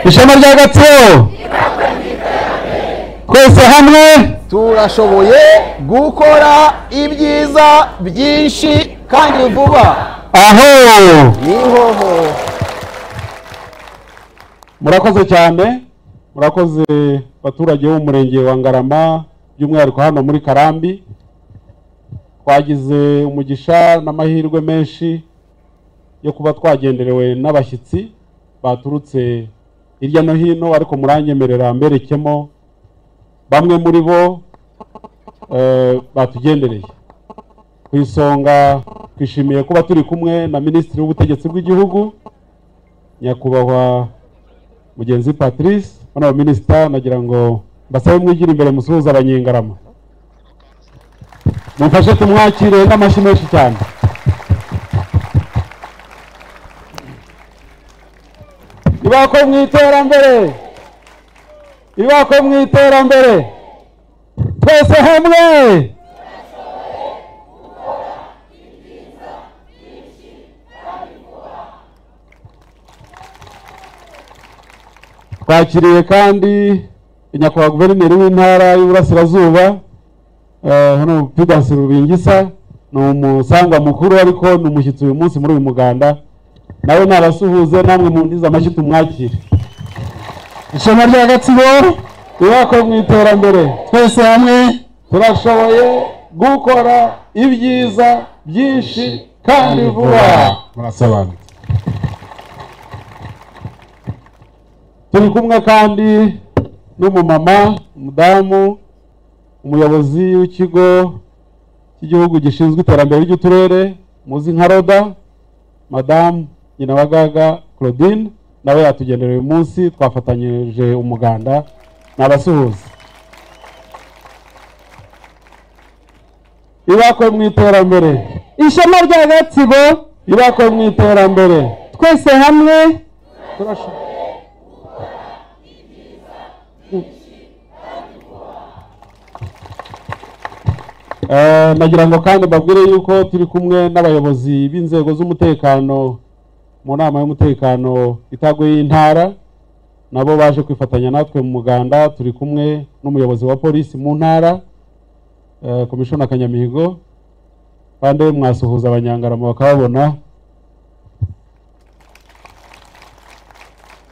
ishema rya gatsibo twese hamwe turashoboye gukora ibyiza byinshi kandi vuba aho ni hoho murakoze cyane murakoze baturage b'umurenge wa ngarama by'umwihariko hano muri karambi twagize umugisha n'amahirwe menshi yo kuba twagenderewe n'abashyitsi baturutse hirya no hino ariko muranyemerera mberekemo bamwe muri bo eh, batugendereye ku isonga twishimiye kuba turi kumwe na minisitiri w'ubutegetsi bw'igihugu nyakubahwa mugenzi patrice bano minisita nagira ngo mbasabe mwigira imbere musuhuza abanyengarama mumfashe tumwakire n'amashyi menshi cyane ibako mu iterambere ibako mu iterambere twese hamwe twakiriye kandi nyakubahwa guverineri w'intara y'uburasirazuba eh, hano prudense rubingisa ni umusangwa mukuru ariko ni umushyitsi uyu munsi muri uyu muganda nawe nabasuhuze namwe mundize amashyi tumwakire ishema rya gatsibo ibako mu iterambere twese hamwe turashoboye gukora ibyiza byinshi kandi vuba murasobanutse turi kumwe kandi n'umumama umudamu umuyobozi w'ikigo cy'igihugu gishinzwe iterambere ry'uturere muzi nka roda madamu nyinabagaga claudine nawe yatugendera uyu munsi twafatanyije umuganda n'abasuhuza ibakwe mu iterambere ishema rya gatsibo ibakwe mu iterambere twese hamwe turashaka Eh, nagira ngo kandi mbabwire yuko turi kumwe n'abayobozi b'inzego z'umutekano mu nama y'umutekano itaguye y'intara nabo baje kwifatanya natwe mu muganda turi kumwe n'umuyobozi wa polisi mu ntara eh, komishona kanyamihigo kandi mwasuhuza abanyangarama bakababona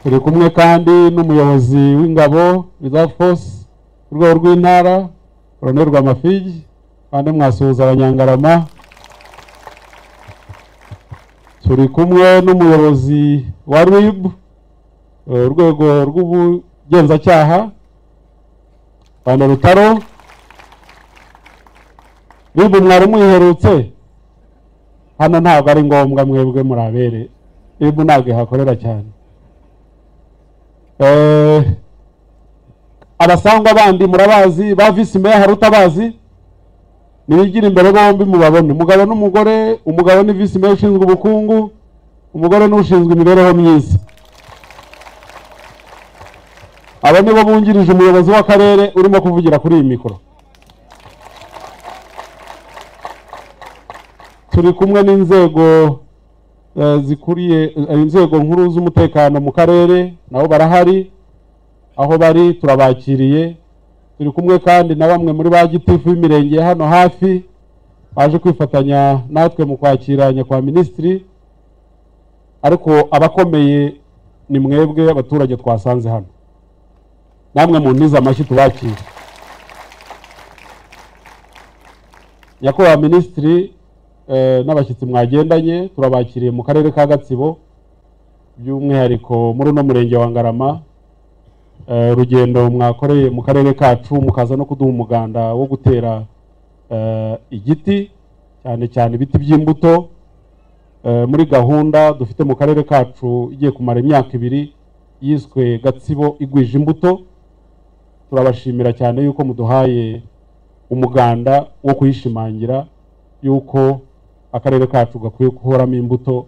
turi kumwe kandi n'umuyobozi w'ingabo reserve force ku rwego rw'intara koroneri rwamafigi kandi mwasuhuza abanyangarama turi kumwe n'umuyobozi wa rib eh, urwego rw'ubugenzacyaha rwanda rutaro rib mwari muyiherutse hano ntabwo ari ngombwa mwebwe murabere rib ntabwo ihakorera cyane Eh, abasangwa bandi murabazi ba visi meya hari utabazi nibigira imbere bombi mubabone umugabo n'umugore umugabo ni visi meya ushinzwe ubukungu umugore ni ushinzwe imibereho myiza aba ni bo bungirije umuyobozi w'akarere urimo kuvugira kuri iyi mikoro turi kumwe n'inzego eh, zikuriye eh, inzego nkuru z'umutekano mu karere nabo barahari aho bari turabakiriye turi kumwe kandi na bamwe muri ba gitifu b'imirenge ya hano hafi baje kwifatanya natwe mu kwakira nyakubahwa minisitiri ariko abakomeye ni mwebwe abaturage twasanze hano namwe mu ntiza amashyi tubakire nyakubahwa minisitiri eh, n'abashyitsi mwagendanye turabakiriye mu karere ka gatsibo by'umwihariko muri uno murenge wa ngarama eh, urugendo mwakoreye mu karere kacu mukaza no kuduha umuganda wo gutera eh, igiti cyane cyane ibiti by'imbuto eh, muri gahunda dufite mu karere kacu igiye kumara imyaka ibiri yiswe gatsibo igwije imbuto turabashimira cyane yuko muduhaye umuganda wo kuyishimangira yuko akarere kacu gakwiye guhoramo imbuto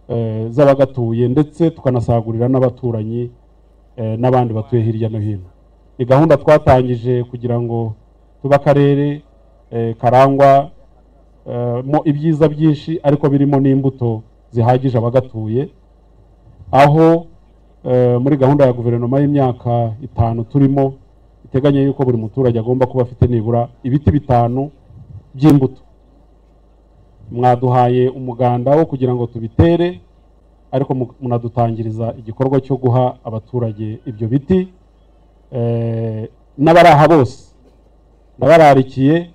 eh, z'abagatuye ndetse tukanasagurira n'abaturanyi eh, n'abandi batuye hirya no hino ni gahunda twatangije kugira ngo tube akarere eh, karangwa eh, mo ibyiza byinshi ariko birimo n'imbuto zihagije abagatuye aho eh, muri gahunda ya guverinoma y'imyaka itanu turimo iteganya yuko buri muturage agomba kuba afite nibura ibiti bitanu by'imbuto mwaduhaye umuganda wo kugira ngo tubitere ariko mu- munadutangiriza igikorwa cyo guha abaturage ibyo biti Eh, n'abaraha bose ndabararikiye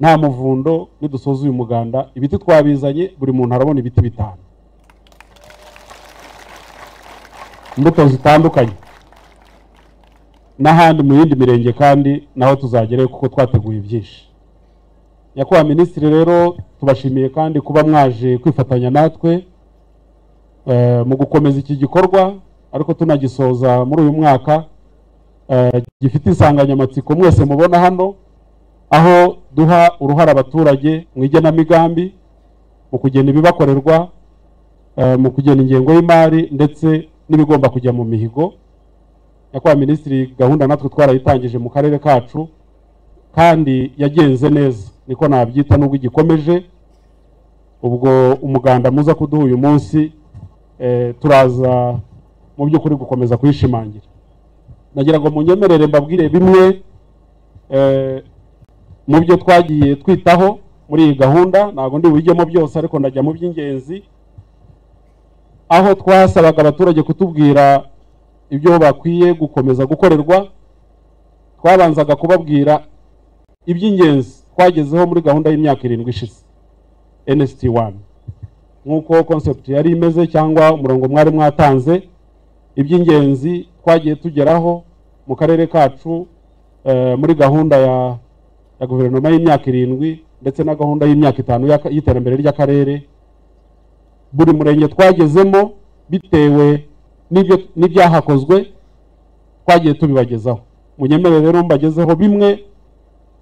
nta muvundo nidusoza uyu muganda ibiti twabizanye buri muntu arabona ibiti bitanu imbuto zitandukanye n'ahandi mu yindi mirenge kandi naho tuzagereyo kuko twateguye byinshi nyakubahwa minisitiri rero tubashimiye kandi kuba mwaje kwifatanya natwe eh, mu gukomeza iki gikorwa ariko tunagisoza muri uyu mwaka eh, gifite insanganyamatsiko mwese mubona hano aho duha uruhare abaturage mu igenamigambi mu kugena ibibakorerwa eh, mu kugena ingengo y'imari ndetse n'ibigomba kujya mu mihigo nyakubahwa minisitiri gahunda natwe twarayitangije mu karere kacu kandi yagenze neza niko nabyita nubwo igikomeje ubwo umuganda muza kuduha uyu munsi eh, turaza mu by'ukuri gukomeza kuyishimangira nagira ngo munyemerere mbabwire bimwe eh, mu byo twagiye twitaho muri iyi gahunda ntabwo ndi bujyemo byose ariko ndajya mu by'ingenzi aho twasabaga abaturage kutubwira ibyo bakwiye gukomeza gukorerwa twabanzaga kubabwira iby'ingenzi twagezeho muri gahunda y'imyaka irindwi ishize NST 1 nk'uko concept yari imeze cyangwa umurongo mwari mwatanze iby'ingenzi twagiye tugeraho mu karere kacu eh, muri gahunda ya ya guverinoma y'imyaka irindwi ndetse na gahunda y'imyaka itanu y'aka- y'iterambere ry'akarere buri murenge twagezemo bitewe n'ibyo- n'ibyahakozwe twagiye tubibagezaho munyemerere rero mbagezeho bimwe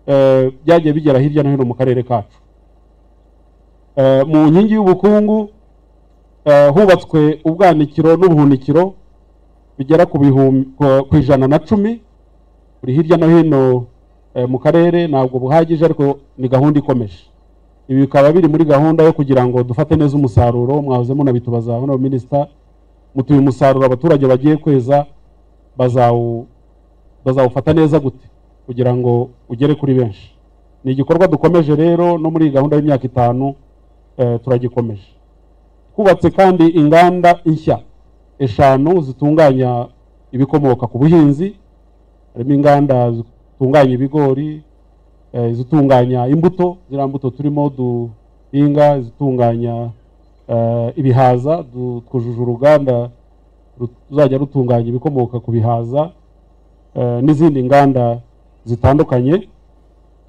eh, byagiye bigera hirya no hino mu karere kacu Eh, mu nkingi y'ubukungu eh, hubatswe ubwanikiro n'ubuhunikiro bigera ku bihum- ku- ku ijana na cumi buri hirya no hino eh, mu karere ntabwo buhagije ariko ni gahunda ikomeje ibi bikaba biri muri gahunda yo kugira ngo dufate neza umusaruro mwahoze munabitubaza honorable minister mutuye umusaruro abaturage bagiye kweza bazawu bazawufata neza gute kugira ngo ugere kuri benshi ni igikorwa dukomeje rero no muri iyi gahunda y'imyaka itanu eh, turagikomeje twubatse kandi inganda nshya eshanu zitunganya ibikomoka ku buhinzi harimo inganda zitunganya ibigori eh, izitunganya imbuto ziriya mbuto turimo duhinga izitunganya eh, ibihaza du- twujuje uruganda ruzajya rutunganya ibikomoka ku bihaza eh, n'izindi nganda zitandukanye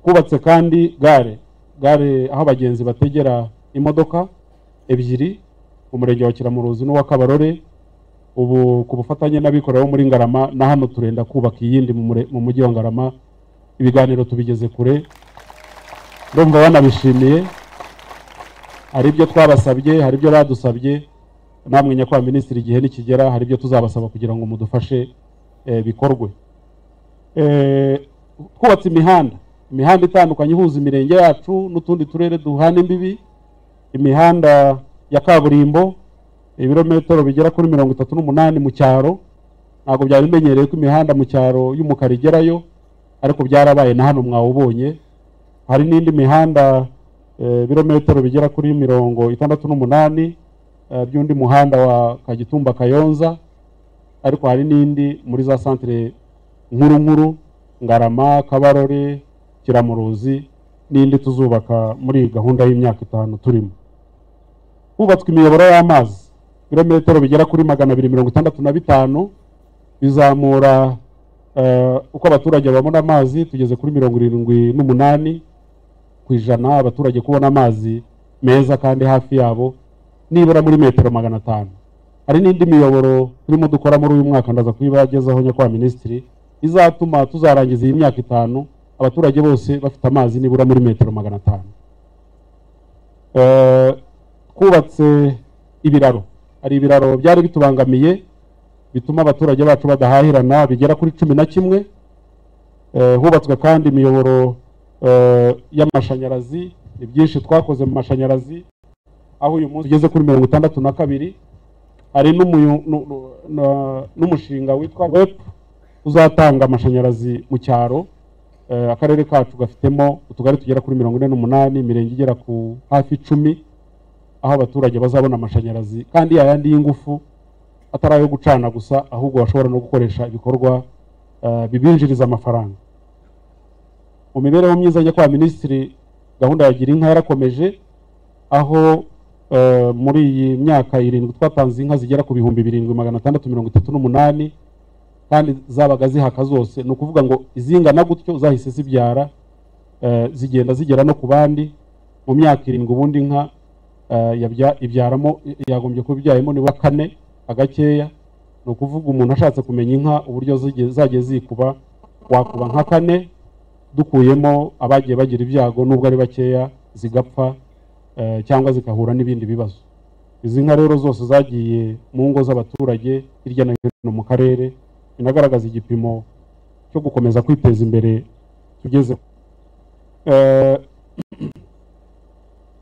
twubatse kandi gare gare aho abagenzi bategera imodoka ebyiri mu murenge wa kiramuruzi n'uwa kabarore ubu ku bufatanye n'abikorera bo muri ngarama na hano turenda kubaka iyindi mu mure- mu mujyi wa ngarama ibiganiro tubigeze kure ndumva banabishimiye hari ibyo twabasabye hari ibyo badusabye namwe nyakubahwa minisitiri igihe nikigera hari ibyo tuzabasaba kugira ngo mudufashe eh, bikorwe Eh, twubatse imihanda imihanda itandukanye ihuza imirenge yacu n'utundi turere duhana imbibi imihanda ya kaburimbo ibirometero bigera kuri mirongo itatu n'umunani mu cyaro ntabwo byari bimenyereye ko imihanda mu cyaro y'umukara igerayo ariko byarabaye na hano mwawubonye hari n'indi mihanda eh, ibirometero bigera kuri mirongo itandatu n'umunani eh, by'undi muhanda wa kagitumba kayonza ariko hari n'indi muri za santere nkuru nkuru ngarama kabarore kiramuruzi n'indi tuzubaka muri iyi gahunda y'imyaka itanu turimo hubatswe imiyoboro y'amazi ibirometero bigera kuri magana abiri mirongo itandatu na bitanu bizamura eh, uko abaturage babona amazi tugeze kuri mirongo irindwi n'umunani ku ijana abaturage kubona amazi meza kandi hafi yabo nibura muri metero magana atanu hari n'indi miyoboro turimo dukora muri uyu mwaka ndaza kuyibagezaho nyakubahwa minisitiri izatuma tuzarangiza iyi myaka itanu abaturage bose bafite amazi nibura muri metero magana atanu Eh, twubatse ibiraro hari ibiraro byari bitubangamiye bituma abaturage bacu badahahirana bigera kuri cumi na kimwe Eh, hubatswe kandi imiyoboro eh, y'amashanyarazi ni byinshi twakoze mu mashanyarazi aho uyu munsi ugeze kuri mirongo itandatu na kabiri hari n'umuyu- nu- nu- na- n'umushinga witwa rep uzatanga amashanyarazi mu cyaro Eh, akarere kacu gafitemo utugari tugera kuri mirongo ine n'umunani imirenge igera ku hafi icumi aho abaturage bazabona amashanyarazi kandi yayandi y'ingufu atari ayo gucana gusa ahubwo bashobora no gukoresha ibikorwa eh, bibinjiriza amafaranga mu mibereho myiza njya kwa minisitiri gahunda ya gira inka yarakomeje aho eh, muri iyi myaka irindwi twatanze inka zigera ku bihumbi birindwi magana atandatu mirongo itatu n'umunani kandi zabaga zihaka zose ni ukuvuga ngo izingana gutyo zahise zibyara eh, zigenda zigera no ku bandi mu myaka irindwi ubundi inka eh, yabya- ibyaramo yagombye kuba ibyayemo nibura kane agakeya ni ukuvuga umuntu ashatse kumenya inka uburyo zige- zagiye zikuba wakuba nka kane dukuyemo abagiye bagira ibyago nubwo ari bakeya zigapfa eh, cyangwa zigahura n'ibindi bibazo izi nka rero zose zagiye mu ngo z'abaturage hirya no hino mu karere binagaragaza igipimo cyo gukomeza kwiteza imbere tugeze Eh,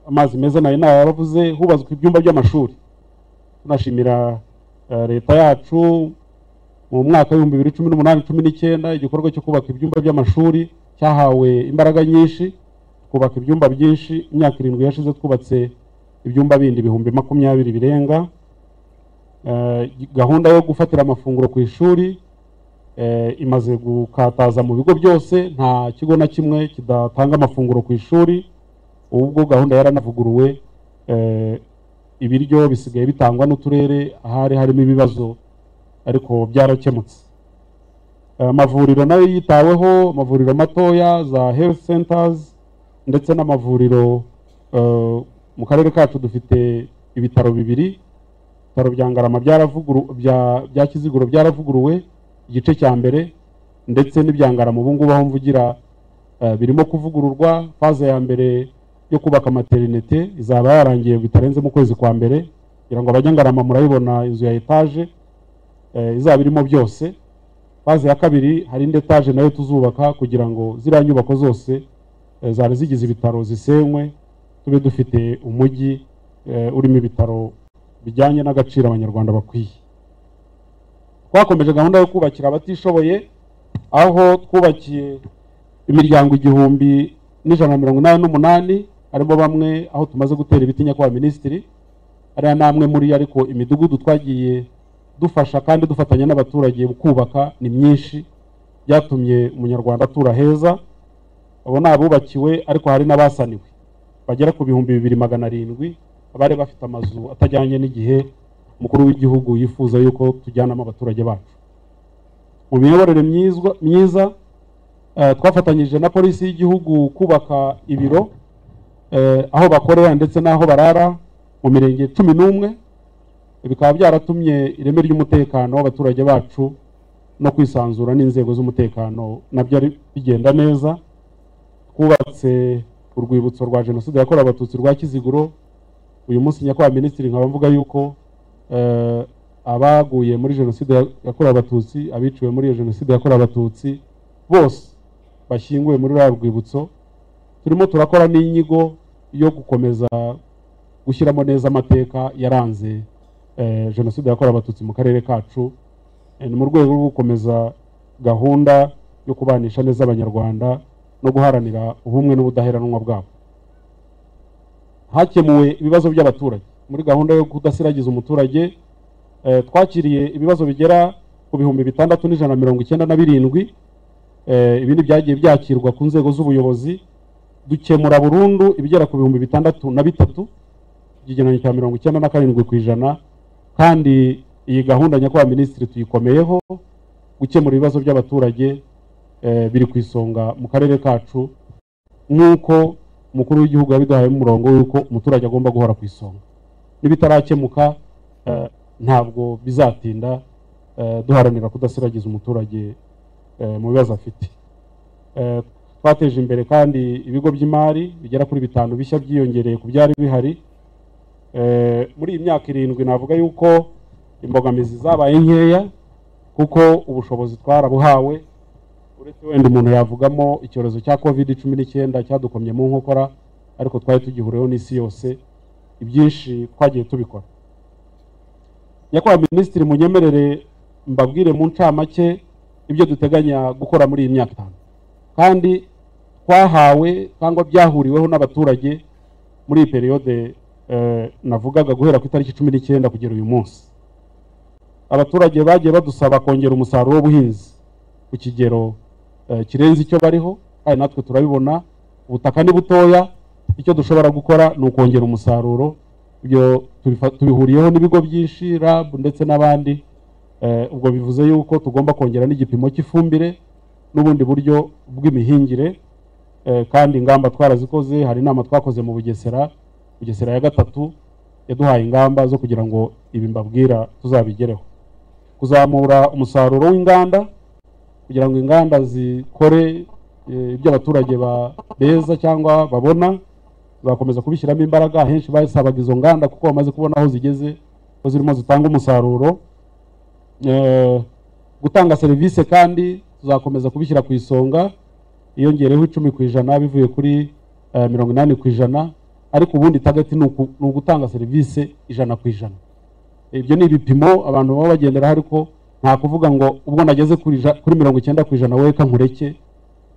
amazi meza nayo nayaravuze hubatswe ibyumba by'amashuri tunashimira eh, leta yacu mu mwaka w'ibihumbi bibiri cumi n'umunani cumi n'icyenda igikorwa cyo kubaka ibyumba by'amashuri cyahawe imbaraga nyinshi twubaka ibyumba byinshi imyaka irindwi yashize twubatse ibyumba bindi ibihumbi makumyabiri birenga Eh, gahunda yo gufatira amafunguro ku ishuri eh, imaze gukataza mu bigo byose nta kigo na kimwe kidatanga amafunguro ku ishuri ubwo gahunda yaranavuguruwe eh, ibiryo bisigaye bitangwa n'uturere ahari harimo ibibazo ariko byarakemutse Eh, amavuriro nayo yitaweho amavuriro matoya za health centers ndetse n'amavuriro eh, mu karere kacu dufite ibitaro bibiri ibitaro bya ngarama byaravuguru- bya bya kiziguro byaravuguruwe igice cya mbere ndetse n'ibya ngarama ubu ngubu aho mvugira eh, birimo kuvugururwa faze ya mbere yo kubaka materinete izaba yarangiye bitarenze mu kwezi kwa mbere kugira ngo abajya ngarama murayibona inzu ya etaje eh, izaba irimo byose faze ya kabiri hari indi etaje nayo tuzubaka kugira ngo ziriya nyubako zose eh, zari zigize ibitaro zisenywe tube dufite umujyi eh, urimo ibitaro bijyanye n'agaciro abanyarwanda bakwiye twakomeje gahunda yo kubakira abatishoboye aho twubakiye imiryango igihumbi n'ijana na mirongo inani n'umunani harimo bamwe aho tumaze gutera ibiti nyakubahwa minisitiri ariya namwe muri yo ariko imidugudu twagiye dufasha kandi dufatanya n'abaturage mu kubaka ni myinshi byatumye umunyarwanda atura heza abo ni abubakiwe ariko hari n'abasaniwe bagera ku bihumbi bibiri magana arindwi abari bafite amazu atajyanye n'igihe umukuru w'igihugu yifuza yuko tujyanamo abaturage bacu mu miyoborere myizwa- myiza eh, twafatanyije na polisi y'igihugu kubaka ibiro eh, aho bakorera ndetse n'aho barara mu mirenge cumi n'umwe bikaba byaratumye ireme ry'umutekano w'abaturage bacu no kwisanzura n'inzego z'umutekano nabyo ari- bigenda neza twubatse urwibutso rwa jenoside yakorewe abatutsi rwa kiziguro uyu munsi nyakubahwa minisitiri nkaba mvuga yuko eh, abaguye muri jenoside ya- yakorewe abatutsi abiciwe muri iyo jenoside yakorewe abatutsi bose bashyinguwe muri ruriya rwibutso turimo turakora n'inyigo yo gukomeza gushyiramo neza amateka yaranze eh, jenoside yakorewe abatutsi mu karere kacu Eh, ni mu rwego rwo gukomeza gahunda yo kubanisha neza abanyarwanda no guharanira ubumwe n'ubudaheranwa bwabo hakemuwe ibibazo by'abaturage muri gahunda yo kudasiragiza umuturage eh, twakiriye ibibazo bigera ku bihumbi bitandatu n'ijana na mirongo icyenda na birindwi Eh, ibi ni byagiye byakirwa ku nzego z'ubuyobozi dukemura burundu ibigera ku bihumbi bitandatu na bitatu ikigereranyo cya mirongo icyenda na karindwi ku ijana kandi iyi gahunda nyakubahwa minisitiri tuyikomeyeho gukemura ibibazo by'abaturage eh, biri ku isonga mu karere kacu nk'uko umukuru w'igihugu yabiduhayemo umurongo w'uko umuturage agomba guhora ku isonga n'ibitarakemuka eh, ntabwo bizatinda eh, duharanira kudasiragiza umuturage eh, mu bibazo afite Eh, twateje imbere kandi ibigo by'imari bigera kuri bitanu bishya byiyongereye ku byari bihari Eh, muri iyi myaka irindwi navuga yuko imbogamizi zabaye nkeya kuko ubushobozi twarabuhawe uretse wenda umuntu yavugamo icyorezo cya covid cumi n'icyenda cyadukomye mu nkokora ariko twari tugihuriyeho n'isi yose ibyinshi twagiye tubikora nyakubahwa minisitiri munyemerere mbabwire mu ncamake ibyo duteganya gukora muri iyi myaka itanu kandi twahawe cyangwa byahuriweho n'abaturage muri iyi periyode eh, navugaga guhera ku itariki cumi n'icyenda kugera uyu munsi abaturage bagiye badusaba kongera umusaruro w'ubuhinzi ku kigero eh, kirenze icyo bariho kandi natwe turabibona ubutaka ni butoya icyo dushobora gukora ni ukongera umusaruro ibyo tubifa- tubihuriyeho n'ibigo byinshi RAB ndetse n'abandi Eh, ubwo bivuze yuko tugomba kongera n'igipimo cy'ifumbire n'ubundi buryo bw'imihingire Eh, kandi ingamba twarazikoze hari inama twakoze mu bugesera bugesera ya gatatu yaduhaye ingamba zo kugira ngo ibi mbabwira tuzabigereho kuzamura umusaruro w'inganda kugira ngo inganda zikore eh, ibyo abaturage ba- beza cyangwa babona bakomeza kubishyiramo imbaraga ahenshi basabaga izo nganda kuko bamaze kubona aho zigeze ko zirimo zitanga umusaruro Eh, gutanga serivisi kandi tuzakomeza kubishyira ku isonga iyongereho icumi ku ijana bivuye kuri eh, mirongo inani ku ijana ariko ubundi target ni uku- ni ugutanga serivisi ijana ku ijana ibyo ni ibipimo abantu baba bagenderaho ariko nta kuvuga ngo ubwo nageze kuri ija- kuri mirongo icyenda ku ijana wowe kankureke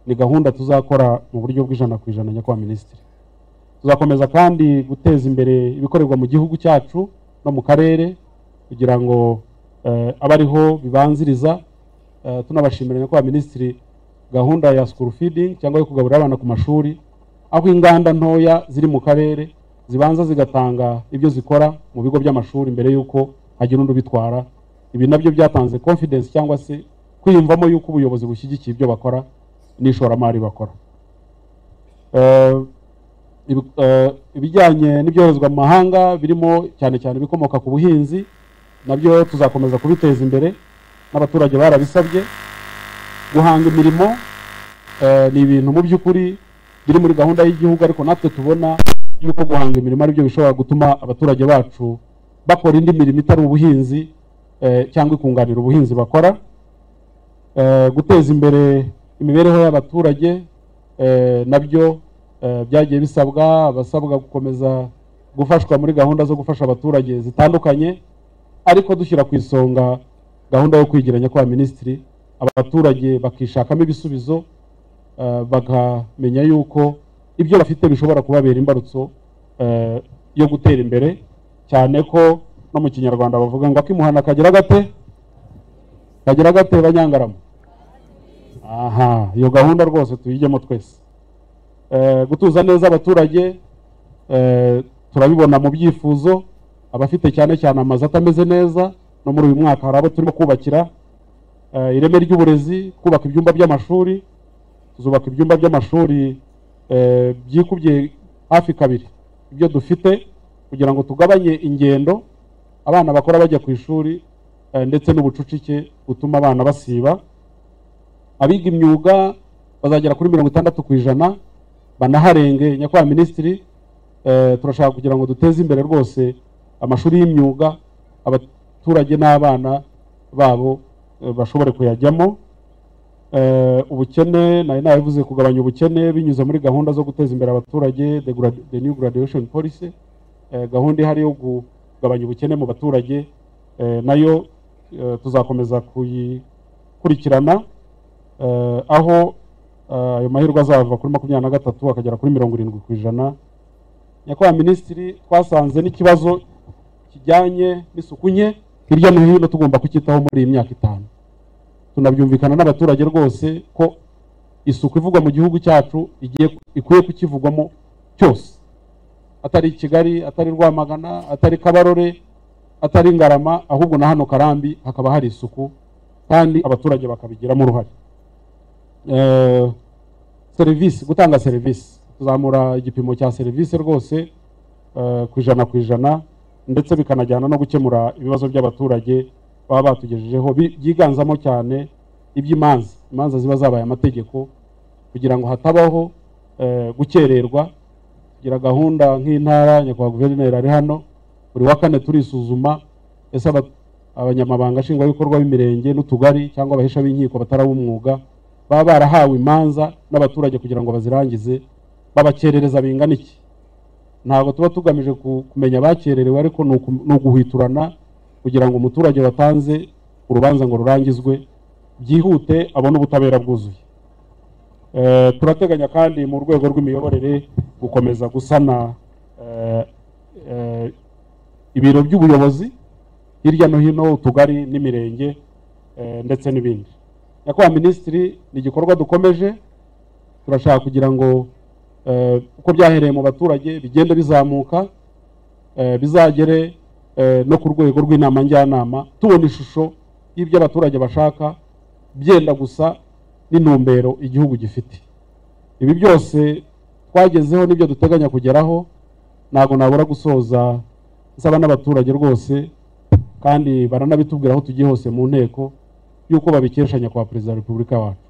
ni gahunda tuzakora mu buryo bw'ijana ku ijana nyakubahwa minisitiri tuzakomeza kandi guteza imbere ibikorerwa mu gihugu cyacu no mu karere kugira ngo eh, abe ariho bibanziriza Eh, tunabashimira nyakubahwa minisitiri gahunda ya school feeding cyangwa yo kugaburira abana ku mashuri aho inganda ntoya ziri mu karere zibanza zigatanga ibyo zikora mu bigo by'amashuri mbere y'uko hagira undi ubitwara ibi nabyo byatanze confidence cyangwa se kwiyumvamo yuko ubuyobozi bushyigikiye ibyo bakora n'ishoramari bakora Eh, ibi- eh, ibijyanye n'ibyoherezwa mu mahanga birimo cyane cyane ibikomoka ku buhinzi nabyo tuzakomeza kubiteza imbere n'abaturage barabisabye guhanga imirimo eh, ni ibintu mu by'ukuri biri muri gahunda y'igihugu ariko natwe tubona yuko guhanga imirimo aribyo bishobora gutuma abaturage bacu bakora indi mirimo itari ubuhinzi eh, cyangwa ikunganira ubuhinzi bakora eh, guteza imbere imibereho y'abaturage eh, nabyo eh, byagiye bisabwa abasabwa gukomeza gufashwa muri gahunda zo gufasha abaturage zitandukanye ariko dushyira ku isonga gahunda yo kwigiranya kwa minisitiri abaturage bakishakamo ibisubizo eh, bakamenya yuko ibyo bafite bishobora kubabera imbarutso eh, yo gutera imbere cyane ko no mu kinyarwanda bavuga ngo akimuhana kagira gate kagira gate banyangarama aha iyo gahunda rwose tuyijyemo twese Eh, gutuza neza abaturage eh, turabibona mu byifuzo abafite cyane cyane amazu atameze neza no muri uyu mwaka hari abo turimo kubakira Eh, ireme ry'uburezi kubaka ibyumba by'amashuri tuzubaka ibyumba by'amashuri eh, byikubye hafi kabiri ibyo dufite kugira ngo tugabanye ingendo abana bakora bajya ku ishuri eh, ndetse n'ubucucike butuma abana basiba abiga imyuga bazagera kuri mirongo itandatu ku ijana banaharenge nyakubahwa minisitiri eh, turashaka kugira ngo duteze imbere rwose amashuri y'imyuga abaturage n'abana babo eh, bashobore kuyajyamo Eh, ubukene nari nabivuze kugabanya ubukene binyuze muri gahunda zo guteza imbere abaturage the, grad- the new graduation policy Eh, gahunda ihari yo kugabanya ubukene mu baturage eh, nayo eh, tuzakomeza kuyikurikirana Eh, aho eh, ayo mahirwe azava kuri makumyabiri na gatatu akagera kuri mirongo irindwi ku ijana nyakubahwa minisitiri twasanze n'ikibazo kijyanye n'isuku nke hirya no hino tugomba kucyitaho muri iyi myaka itanu tunabyumvikana n'abaturage rwose ko isuku ivugwa mu gihugu cyacu igiye ikwiye kukivugwamo cyose atari i kigali atari rwamagana atari kabarore atari ngarama ahubwo na hano karambi hakaba hari isuku kandi abaturage bakabigiramo uruhare Eh, serivisi gutanga serivisi kuzamura igipimo cya serivisi rwose eh, ku ijana ku ijana ndetse bikanajyana no gukemura ibibazo by'abaturage baba batugejejeho bi- byiganzamo cyane iby'imanza imanza ziba zabaye amategeko kugira ngo hatabaho eh, gukererwa tugira gahunda nk'intara nyakubahwa guverineri ari hano buri wa kane turisuzuma ese aba- abanyamabanga nshingwabikorwa b'imirenge n'utugari cyangwa abahesha b'inkiko batarabumwuga baba barahawe imanza n'abaturage kugira ngo bazirangize babakerereza bingana iki ntabwo tuba tugamije ku- kumenya abakererewe ariko ni uku- ni uguhwiturana kugira ngo umuturage watanze urubanza ngo rurangizwe byihute abone ubutabera bwuzuye Eh, turateganya kandi mu rwego rw'imiyoborere gukomeza gusana eh, eh, ibiro by'ubuyobozi hirya no hino utugari n'imirenge eh, ndetse n'ibindi nyakubahwa minisitiri ni igikorwa dukomeje turashaka kugira ngo eh, uko byahereye mu baturage bigende bizamuka eh, bizagere eh, no ku rwego rw'inama njyanama tubona ishusho y'ibyo abaturage bashaka byenda gusa n'intumbero igihugu gifite ibi byose twagezeho n'ibyo duteganya kugeraho ntabwo nabura gusoza nsaba n'abaturage rwose kandi baranabitubwira aho tugiye hose mu nteko y'uko babikesha nyakubahwa perezida wa repubulika wacu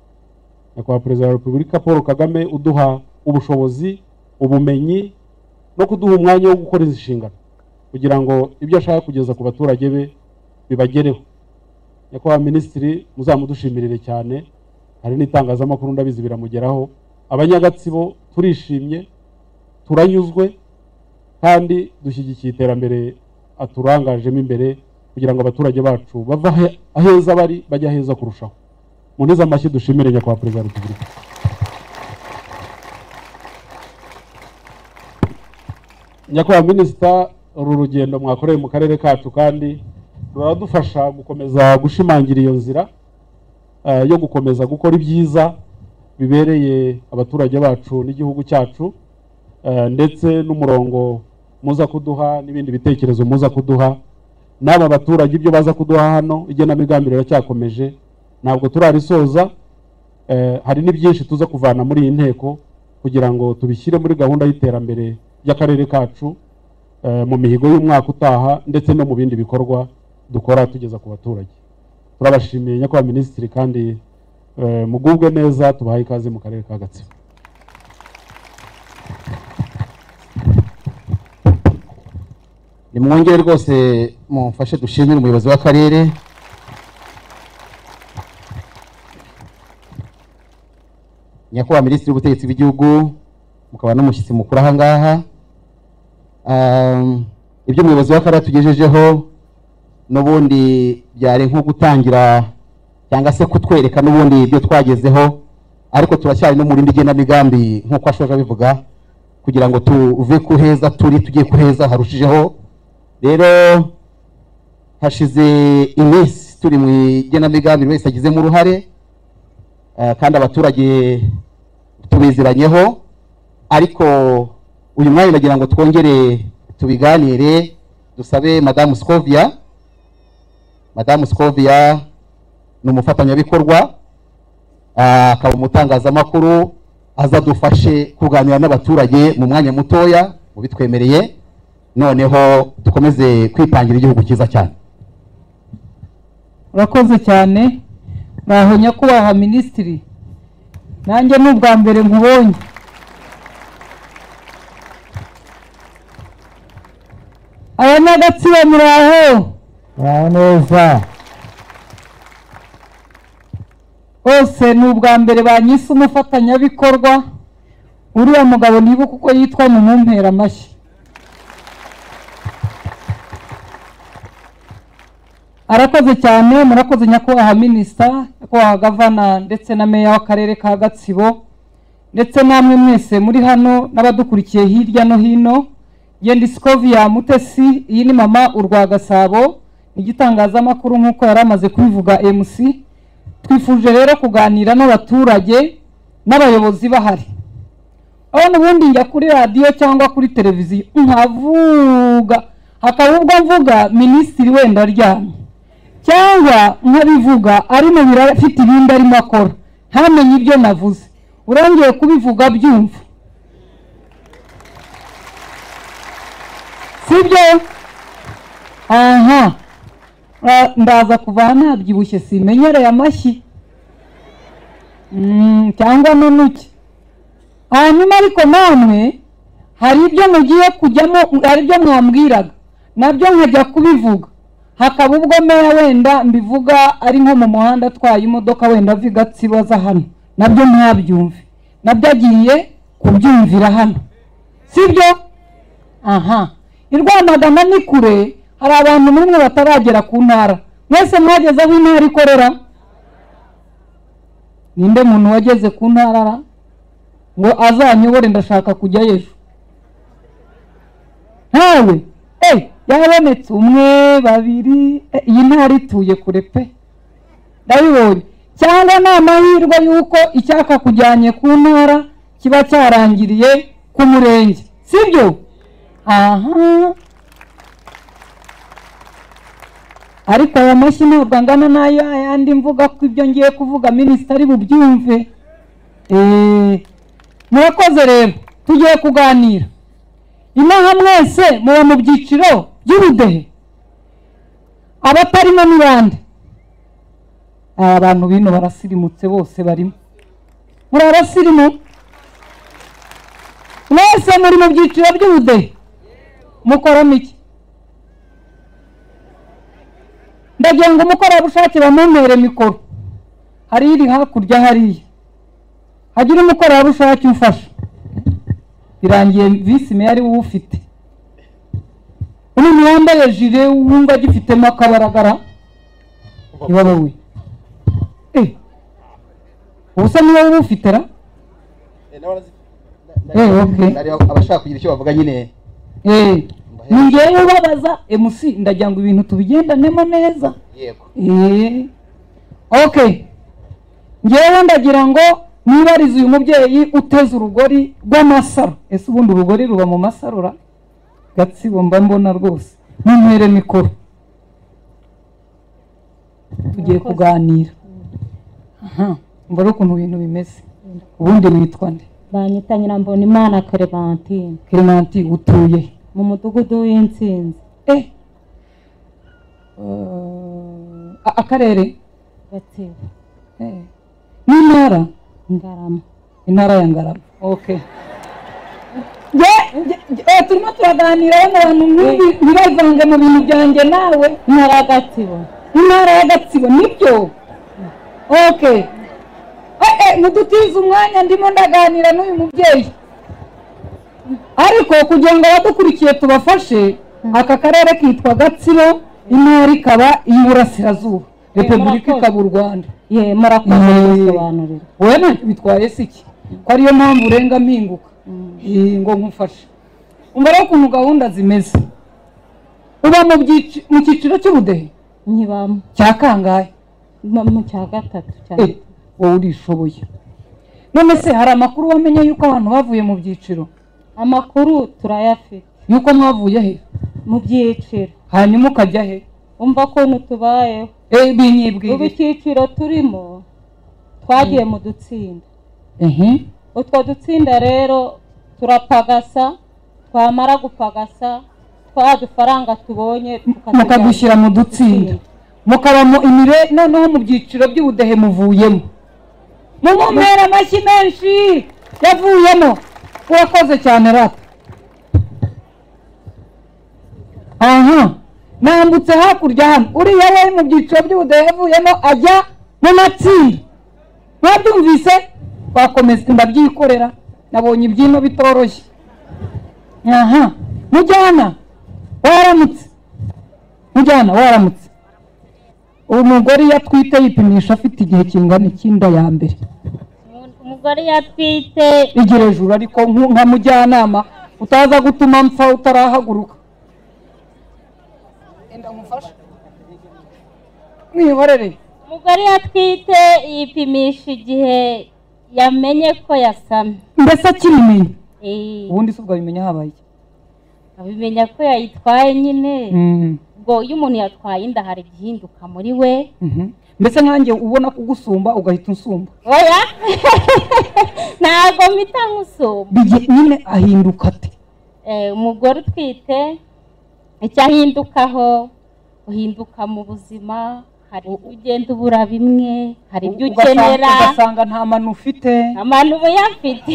nyakubahwa perezida wa repubulika paul kagame uduha ubushobozi ubumenyi no kuduha umwanya wo gukora izi nshingano kugira ngo ibyo ashaka kugeza ku baturage be bibagereho nyakubahwa minisitiri muzamudushimire cyane hari n'itangazamakuru ndabizi biramugeraho abanyagatsibo turishimye turanyuzwe kandi dushyigikiye iterambere aturangajemo imbere kugira ngo abaturage bacu bava ahe- aheza bari bajya aheza kurushaho munize amashyi dushimire nyakubahwa perezida wa repubulika nyakubahwa minisita uru rugendo mwakoreye mu karere kacu kandi ruradufasha gukomeza gushimangira iyo nzira eh, yo gukomeza gukora ibyiza bibereye abaturage bacu n'igihugu cyacu eh, ndetse n'umurongo muza kuduha n'ibindi bitekerezo muza kuduha n'aba baturage ibyo baza kuduha hano igenamigambi riracyakomeje ntabwo turarisoza Eh, hari n'ibyinshi tuza kuvana muri iyi nteko kugira ngo tubishyire muri gahunda y'iterambere ry'akarere kacu eh, mu mihigo y'umwaka utaha ndetse no mu bindi bikorwa dukora tugeza ku baturage turabashimiye nyakubahwa minisitiri kandi eh, mugubwe neza tubahaye ikaze mu karere ka gatsibo nimwongere rwose mumfashe dushimire umuyobozi w'akarere nyakubahwa minisitiri w'ubutegetsi bw'igihugu mukaba n'umushyitsi mukuru aha ngaha Um, ibyo umuyobozi w'akarere atugejejeho n'ubundi byari nko gutangira cyangwa se kutwereka n'ubundi ibyo twagezeho ariko turacyari no mu rindi genamigambi nk'uko ashoje abivuga kugira ngo tuve ku heza turi tugiye ku heza harushijeho rero hashize iminsi turi mu igenamigambi buri wese agizemo uruhare eh, kandi abaturage tubiziranyeho ariko uyu mwanya nagira ngo twongere tubiganire dusabe madamu scovia madamu scovia ni umufatanyabikorwa ah, akaba umutangazamakuru azadufashe kuganira n'abaturage mu mwanya mutoya mu bitwemereye noneho dukomeze kwitangira igihugu cyiza cyane urakoze cyane mwaho nyakubahwa minisitiri nanjye ni ubwa mbere nkubonye aya ni agatsibo muraho muraho neza bose ni ubwa mbere banyise umufatanyabikorwa uriya mugabo nibuka uko yitwa mumumpera amashyi arakoze cyane murakoze nyakubahwa minisita nyakubahwa gavana ndetse na meya w'akarere ka gatsibo ndetse namwe mwese muri hano n'abadukurikiye hirya no hino yendi sikoviya mutesi iyi ni mama urwa gasabo ni igitangazamakuru nk'uko yari amaze kubivuga mc twifuje rero kuganira n'abaturage n'abayobozi bahari aho ubundi njya kuri radiyo cyangwa kuri televiziyo nkavuga hakaba ubwo mvuga minisitiri wenda aryamye cyangwa nkabivuga ari mu biro afite ibindi arimo akora ntamenye ibyo navuze urangije kubivuga byumva sibyo aha Ah, ndaza kuva nabyibushye simenyereye amashyi Mm, cyangwa n'unuki hanyuma ariko namwe hari ibyo mugiye kujyamo hari ibyo mwambwiraga nabyo nkajya kubivuga hakaba ubwo meya wenda mbivuga ari nko mu muhanda atwaye imodoka wenda ava i Gatsibo aza hano nabyo ntabyumve nabyo agiye kubyumvira hano sibyo aha i rwamagana ni kure hari abantu muri mwe bataragera ku ntara mwese mwageze aho intara ikorera ninde muntu wageze ku ntara ngo azanyobore ndashaka kujyayo ejo ntawe eh, yabonetse umwe babiri eh, iyi ntara ituye kure pe ndabibonye cyangwa ni amahirwe y'uko icyaka kujyanye ku ntara kiba cyarangiriye ku murenge sibyo aha ariko aya mashyi ntabwo angana n'ayo ayandi mvuga ko ibyo ngiye kuvuga minisita ari bubyumve Eh, murakoze rero tugiye kuganira inaha mwese muba mu byiciro by'ubudehe abatarimo ni bande aba bantu bino barasirimutse bose barimo muri abasirimu mwese muri mu byiciro by'ubudehe mukoramo iki ndagira ngo umukorerabushake bamumpere mikoro hari iri hakurya hariya hagira umukorerabushake umfasha birangiye visi meya ari wowe ufite umuntu wambaye jire wumva agifitemo akabaragara ni wowe we Eh, ubusa ni wowe uba ufite ra Eh, okay. Hari abashaka kugira icyo bavuga nyine Eh, ni njyewe ubabaza mc ndagira ngo ibintu tubigendanemo neza yego Eh, okay njyewe ndagira ngo nibarize uyu mubyeyi uteze urugori rw'amasaro ese ubundi urugori ruba mu masaro ra gatsibo mba mbona rwose munywere mikoro tugiye kuganira aha mbona ukuntu ibintu bimeze ubundi witwa nde banyita nyirambonimana clementine clemanti utuye he? mu mudugudu w'intsinzi eh Uh, a- akarere gatsibo eh. n'intara ngarama intara ya ngarama okay turimo turaganira n'abantu ntibavange mu bintu byanjye nawe intara ya gatsibo intara ya gatsibo nibyo okay Eh, eh, mudutize umwanya ndimo ndaganira n'uyu mubyeyi ariko kugira ngo abadukurikiye tubafashe aka karere kitwa gatsibo intara ikaba iy'uburasirazuba repubulika ikaba u rwanda ye murakoze Eh. gusobanurira wowe ntacyo bitwaye si iki ko ariyo mpamvu urenga mpinguka Eh, ngo nkufashe umva rero ukuntu gahunda zimeze uba mu byiciro mu cyiciro cy'ubudehe nkibamo cya kangahe mu- mu cya gatatu cyane Eh, wowe urishoboye none se hari amakuru wamenye y'uko abantu bavuye mu byiciro amakuru turayafite y'uko mwavuye he mu byiciro hanyuma ukajya he umva ukuntu tubayeho Eh, binyibwirire ubu icyiciro turimo twagiye mu dutsinda Ehe. utwo dutsinda rero turapagasa twamara gupagasa twa dufaranga tubonye tukatujyana. mukadushyira mu dutsinda mukaba mu imire noneho mu byiciro by'ubudehe muvuyemo mumumera amashyi menshi yavuyemo urakoze cyane rata aha nambutse hakurya hano uriya we mu byiciro by'ubudehe yavuyemo ajya mu matsinda mwabyumvise twakomeza ndabyikorera nabonye ibyino bitoroshye aha mujyana waramutse mujyana waramutse uwo mugore iyo atwite yipimisha afite igihe kingana icy'inda ya mbere umugore iyo atwite igira hejuru ariko nku- nka mujyanama utaza gutuma mpfa utarahaguruka enda nkufashe mwiborere umugore iyo atwite yipimisha igihe yamenye ko yasamye mbese akibimenya Eh, ubundi si ubwo abimenya habaye iki? abimenya ko yayitwaye nyine Mm, ubwo iyo umuntu yatwaye inda hari igihinduka muri we mhm. mbese nkanjye ubona kugusumba ugahita unsumba oya ntabwo mpita nkusumba Bigi- nyine ahinduka ate Eh, umugore utwite icyo ahindukaho uhinduka mu buzima hari ibyo ugenda ubura bimwe hari ibyo Ugasanga- ukenera ugasanga nta manu ufite abantu uyafite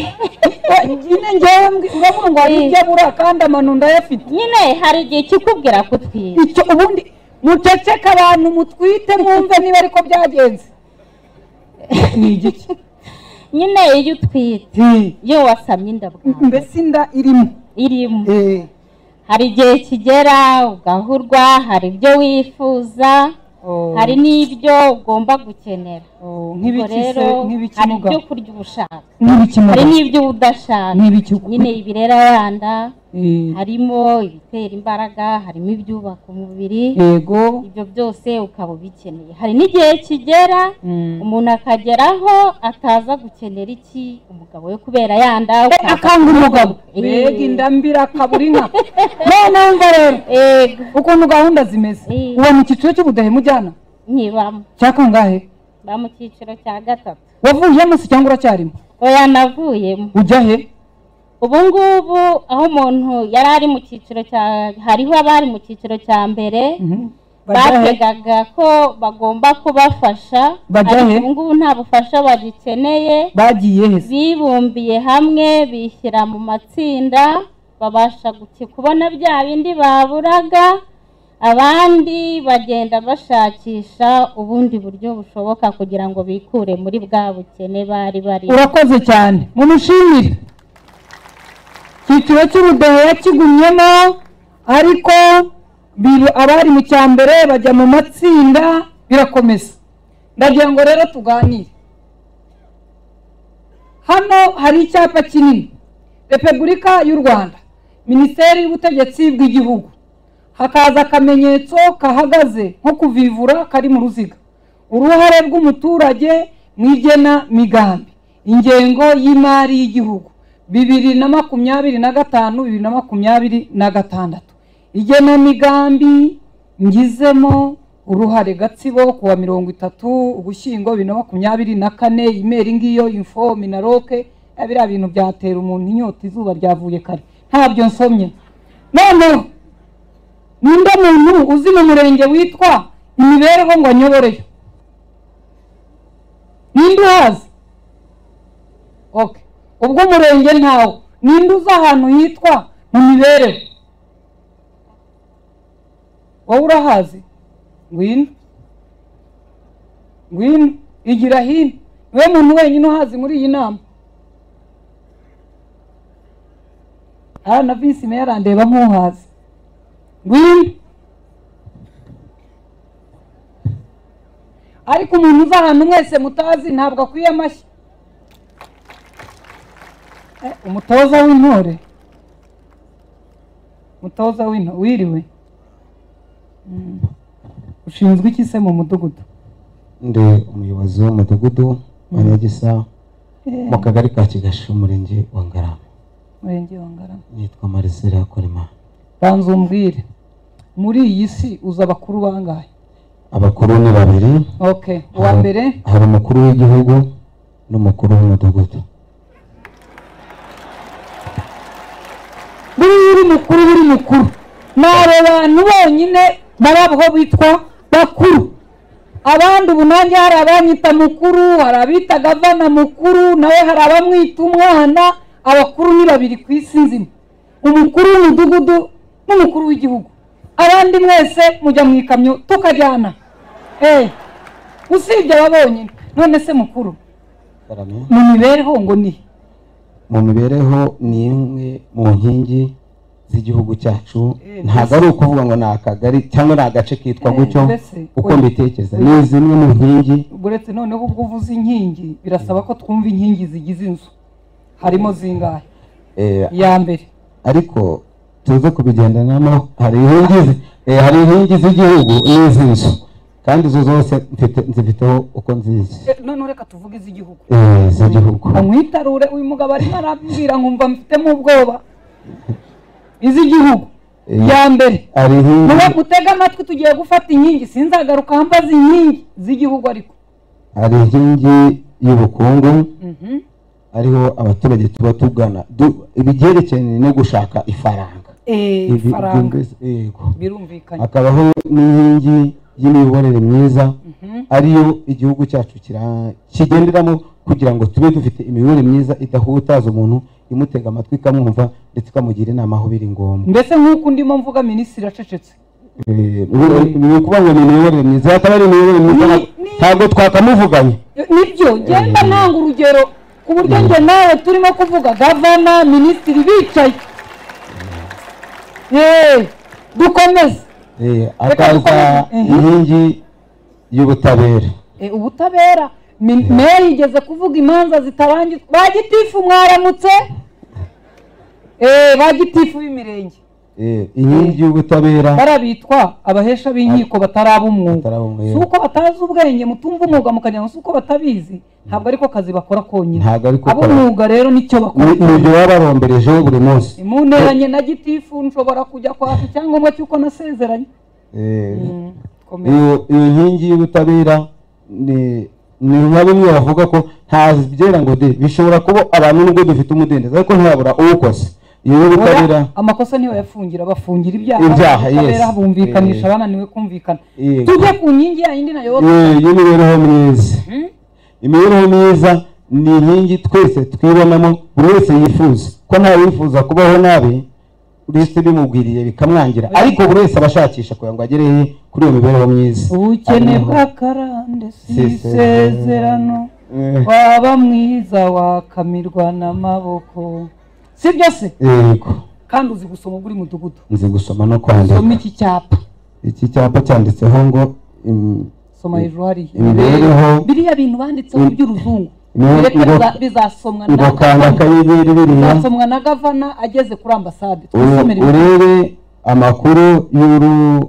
nyine ngewe mbwi- uravuga ngo hari ibyo abura kandi amanu ndayafite nyine hari igihe kikubwira kutwira icyo ubundi muceceke abantu mutwite mwumve niba ariko byagenze ni igiki nyine iyo utwite iyo wasamye inda bwawe mbese inda irimo irimo hari igihe kigera ugahurwa hari ibyo wifuza Oh, hari n'ibyo ugomba gukenera oh, ubwo nk'ibiki rero se hari nk'ibikimuga ibyo kurya uba ushaka hari nk'ibikimuga n'ibyo uba udashaka nk'ibiki nyine ibirera abana Eh, harimo ibitera imbaraga harimo ibyubaka umubiri yego ibyo byose ukaba ubikeneye hari n'igihe kigera Mm. umuntu akageraho ataza gukenera iki umugabo we kubera yanda akanga umugabo Eh. mbega indambira akabura inka none wumva rero ego ukuntu gahunda zimeze Eh. uwo mu cyiciro cy'ubudehe mujyana nkibamo cya kangahe ba mu cyiciro cya gatatu wavuyemo se cyangwa uracyarimo oya navuyemo ujya he ubu ngubu aho umuntu yari ari mu cyiciro cya hariho abari mu cyiciro cya mbere Mhm. Bajya he? bategaga ko bagomba kubafasha Bajya he? ubu ngubu nta bufasha bagikeneye bagiye he se? bibumbiye hamwe bishyira mu matsinda babasha guki- kubona bya bindi baburaga abandi bagenda bashakisha ubundi buryo bushoboka kugira ngo bikure muri bwa bukene bari bari urakoze cyane mumushimire icyiciro cy'ubudehe yakigumyemo ariko bir- abari mu cya mbere bajya mu matsinda birakomeza ndagira ngo rero tuganire hano hari icyapa kinini repubulika y'u rwanda minisiteri y'ubutegetsi bw'igihugu hakaza akamenyetso kahagaze nko kuvivura kari mu ruziga uruhare rw'umuturage mu igenamigambi ingengo y'imari y'igihugu bibiri na makumyabiri na gatanu bibiri na makumyabiri na gatandatu igenamigambi ngizemo uruhare gatsibo ku wa mirongo itatu ugushyingo bibiri na makumyabiri na kane imeri ngiyo info minaroke ya biriya bintu byatera umuntu inyota izuba ryavuye kare ntabyo nsomye noneho ninde muntu uzi mu murenge witwa imibereho ngo anyoboreyo ninde uhazi okay ubwo umurenge ntawo ninde uzi ahantu hitwa mu mibereho wowe urahazi ngwino ngwino igira hino niwe muntu wenyine uhazi muri iyi nama aha na visi meya arandeba nk'uhazi ngwino ariko umuntu uza ahantu mwese mutazi ntabwo akwiye amashyi Eh, umutoza w'intore umutoza w'intore wiriwe Mm. ushinzwe iki se mu mudugudu ndi umuyobozi w'umudugudu wa nyagisa mu kagari ka kigasho umurenge wa ngarama murenge wa ngarama nitwa marisera yakorema banza umbwire muri iyi si uza abakuru bangahe abakuru ni babiri ok uwa Hari- mbere hari umukuru w'igihugu n'umukuru w'umudugudu buriya uri mukuru uri mukuru ni abo bantu bonyine bari aho bitwa bakuru abandi ubu nanjye hari abanyita mukuru hari abita gavana mukuru nawe hari abamwita umwana abakuru ni babiri ku isi nzima umukuru w'umudugudu n'umukuru w'igihugu abandi mwese mujya mu ikamyo tukajyana eee usibye aba bonyine none se mukuru mu mibereho ngo ni mu mibereho ni imwe mu nkingi z'igihugu cyacu ntabwo ari ukuvuga ngo ni akagari cyangwa ni agace kitwa Eh, gutyo mbese, uko oya. mbitekereza ni zimwe mu nkingi uretse noneho ubwo uvuze inkingi birasaba ko twumva inkingi zigize inzu harimo zingahe eh, iya mbere ariko tuze kubigendanamo hari inkingi zi- eh, hari inkingi z'igihugu n'iz'inzu kandi izo zose mfite- nzifiteho uko nzizi Eh, noneho reka tuvuge iz'igihugu Eh, z'igihugu amwitarure uyu mugabo arimo arambwira nkumva mfitemo ubwoba iz'igihugu Eh. iya mbere hari muba inkingi mutega amatwi tugiye gufata inkingi sinzagaruka mbaza inkingi z'igihugu ariko hari inkingi y'ubukungu Mhm. ariho abaturage tuba tugana Du- ibyerekeranye no gushaka ifaranga Eh, Ibi- ifaranga byumvise- yego birumvikanye hakabaho n'inkingi y'imiyoborere myiza ariyo igihugu cyacu kira- kigenderamo kugira ngo tube dufite imiyoborere myiza idahutaza umuntu imutega amatwi ikamwumva ndetse ikamugira inama aho biri ngombwa mbese nk'uko ndimo mvuga minisitiri acecetse Eh, ni- ni ukuvuga ngo ni imiyoborere myiza yataba ari imiyoborere myiza ntabwo- ni- ntabwo twakamuvuganye nibyo genda nanga urugero ku buryo njye nawe turimo kuvuga gavana minisitiri bicaye yeee dukomeze Eh, Reka akaza dukomeze. Mhm. inkingi y'ubutabera Eh, ubutabera Mi- meya yigeze kuvuga imanza zitarangizwa ba gitifu mwaramutse Eh, ba gitifu b'imirenge Eh, inkingi y'ubutabera barabitwa abahesha b'inkiko bataraba umwuga Bataraba umwuga. si uko batazi ubwenge mutumva umwuga mukajya ngo si uko batabizi ntabwo ariko kazi bakora konyine ntabwo ari kuko ab'umwuga rero nicyo bakora n'ibyo baba barombereje buri munsi Ni mu nteranye na gitifu nshobora kujya kwaka icyangombwa cy'uko nasezeranye Eh, komera iyo iyo nkingi y'ubutabera ni ni nka bimwe bavuga ko ntabyera ngo de bishobora kuba abantu nubwo dufite umudendezo ariko ntiyabura uwukoze iyo y'ubutabera Oya, amakosa niyo bayafungira bafungira ibyaha Ibyaha, ubutabera yes. bumvikanisha Eh. abananiwe kumvikana Yego. tujye ku nkingi ya yindi nayo Eh, y'imibereho myiza imibereho myiza ni inkingi twese twibonamo buri wese yifuza ko nta wifuza kubaho nabi uretse bimubwiriye bikamwangira ariko buri wese aba ashakisha kugira ngo agereye kuri iyo mibereho myiza ubukene bw'akarande si Si isezerano Eh, waba mwiza wakamirwa n'amaboko si byo se yego kandi uzi gusoma buri mudugudu nzi gusoma no kwandika soma iki cyapa iki cyapa cyanditseho ngo im- soma hejuru hariya imibereho biriya bintu banditseho Mm. by'uruzungu Imibereho- bireka ngo- biza- bizasomwa na ngo kanda akanyenyeri biriya bizasomwa na gavana ageze kuri ambasade ure- twisomere ibi- urebe amakuru y'uru- y'uru-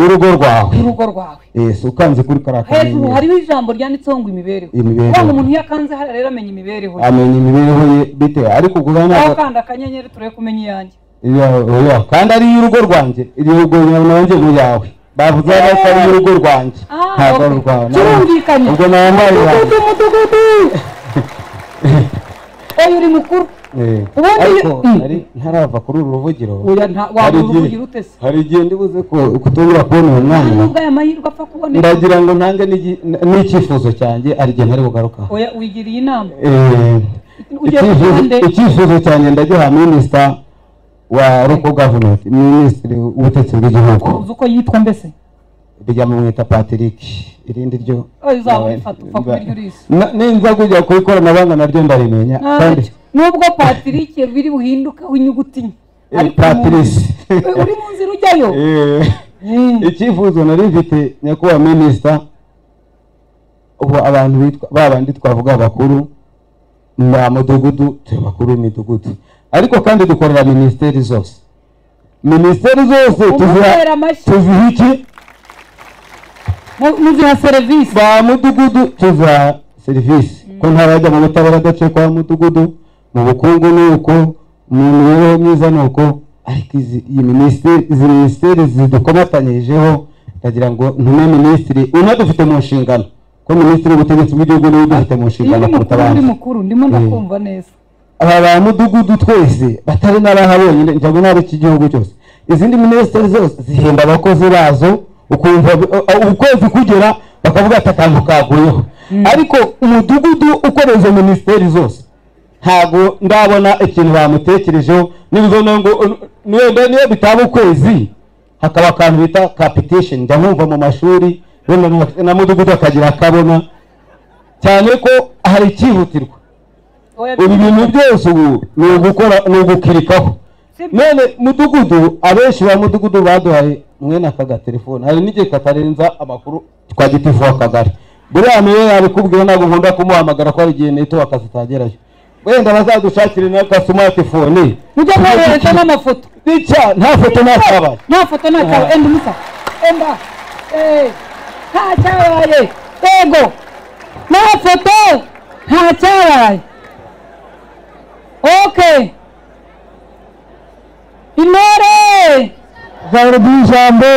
y'urugo rwawe y'urugo rwawe Eh, si ukanze kuri kariya hejuru kanyenyeri hariho ijambo ryanditseho ngo imibereho Imibereho. wa umuntu iyo akanze hariya rero amenya imibereho ye amenya imibereho ye bitewe ariko ubwo aho ntabwo kanda akanyenyeri turebe kumenya iyanjye Ya- oya, kandi ari iy'urugo rwanjye iy'urugo nanjye mu yawe bavuze ko ari iy'urugo rwanjye Ah, ntabwo ari okay. urwawe Turumvikanye. ubwo nambaye iyanjye mudugudu mudugudu oya uri mukuru Eh, Ubundi- ariko Mm. nari ntarava kuri uru ruvugiro oya nta hari wabura igihe uruvugira utese hari igihe ndibuze ko kutongera kubona uwo nta mwanya nubwo aya mahirwe apfa kuboneka ndagira ngo ntange n'igi- n- n'icyifuzo cyanjye hari igihe ntari bugarukaho oya wigiriye inama Eh, Ugiye ku icyifuzo- ruhande. icyifuzo cyanjye ndagiha minisita wa local government minisitiri w'ubutegetsi bw'igihugu uzi uko yitwa mbese rijya mu mwita patrick irindi ryo Oya, uzaba urifata, upfa kubirya urizi. Na- ninza kujya ku ikoranabuhanga naryo ndarimenya Nta kandi cyo. nubwo patrick biri buhindukaho inyuguti nke eh, ariko patrice umuntu- uri mu nzira ujyayo Eh. Mm. icyifuzo nari mfite nyakubahwa minisita ubu abantu bitwa ba bandi twavuga abakuru ba mudugudu turi bakuru b'imidugudu ariko kandi dukorera minisiteri zose minisiteri zose tuziha Umutera amashyi. tuziha iki Mu- muziha serivisi ba mudugudu tuziha serivisi ko ntarajya mu butabera adaciye kwa mudugudu mu bukungu ni uko mu mibereho myiza ni uko ariko izi iyi minisiteri izi minisiteri zidukomatanyijeho ndagira ngo ntume minisitiri unadufite mu nshingano ko minisitiri w'ubutegetsi bw'igihugu niwe udufite mu iyo nshingano uri kuruta mukuru uri abandi mukuru ndimo ndakumva neza aba ba mudugudu twese batari n'abahabonyine njya ngo n'abo iki gihugu cyose izindi minisiteri zose zihemba abakozi bazo ukumva bi- uh, uh, ukwezi kugera bakavuga ati akantu kaguyeho ariko umudugudu ukora izo minisiteri zose ntabwo ndabona ikintu bamutekerejeho n'ibizo nayo ngo uh, niyo niyo bitaba ukwezi hakaba akantu bita capitation njya nkumva mu mashuri wenda na- na mudugudu akagira akabona cyane ko hari icyihutirwa Oya, ibi bintu byose ubu ni ugukora ni ugukirikaho none mudugudu abenshi ba mudugudu baduhaye mwene aka gatelefone hari n'igihe katarenza amakuru twa gitifu w'akagari buriya niwe yabikubwira ntabwo nkunda kumuhamagara ko hari igihe neto akazitagerayo wenda bazadushakire n'aka smartphone mujye mwohereza n'amafoto n'icya nta foto nta cyabaye nta foto nta cyawe enda umusa enda Eh, nta cyabaye yego nta foto nta cyabaye ok intore ijambo ry'ijambo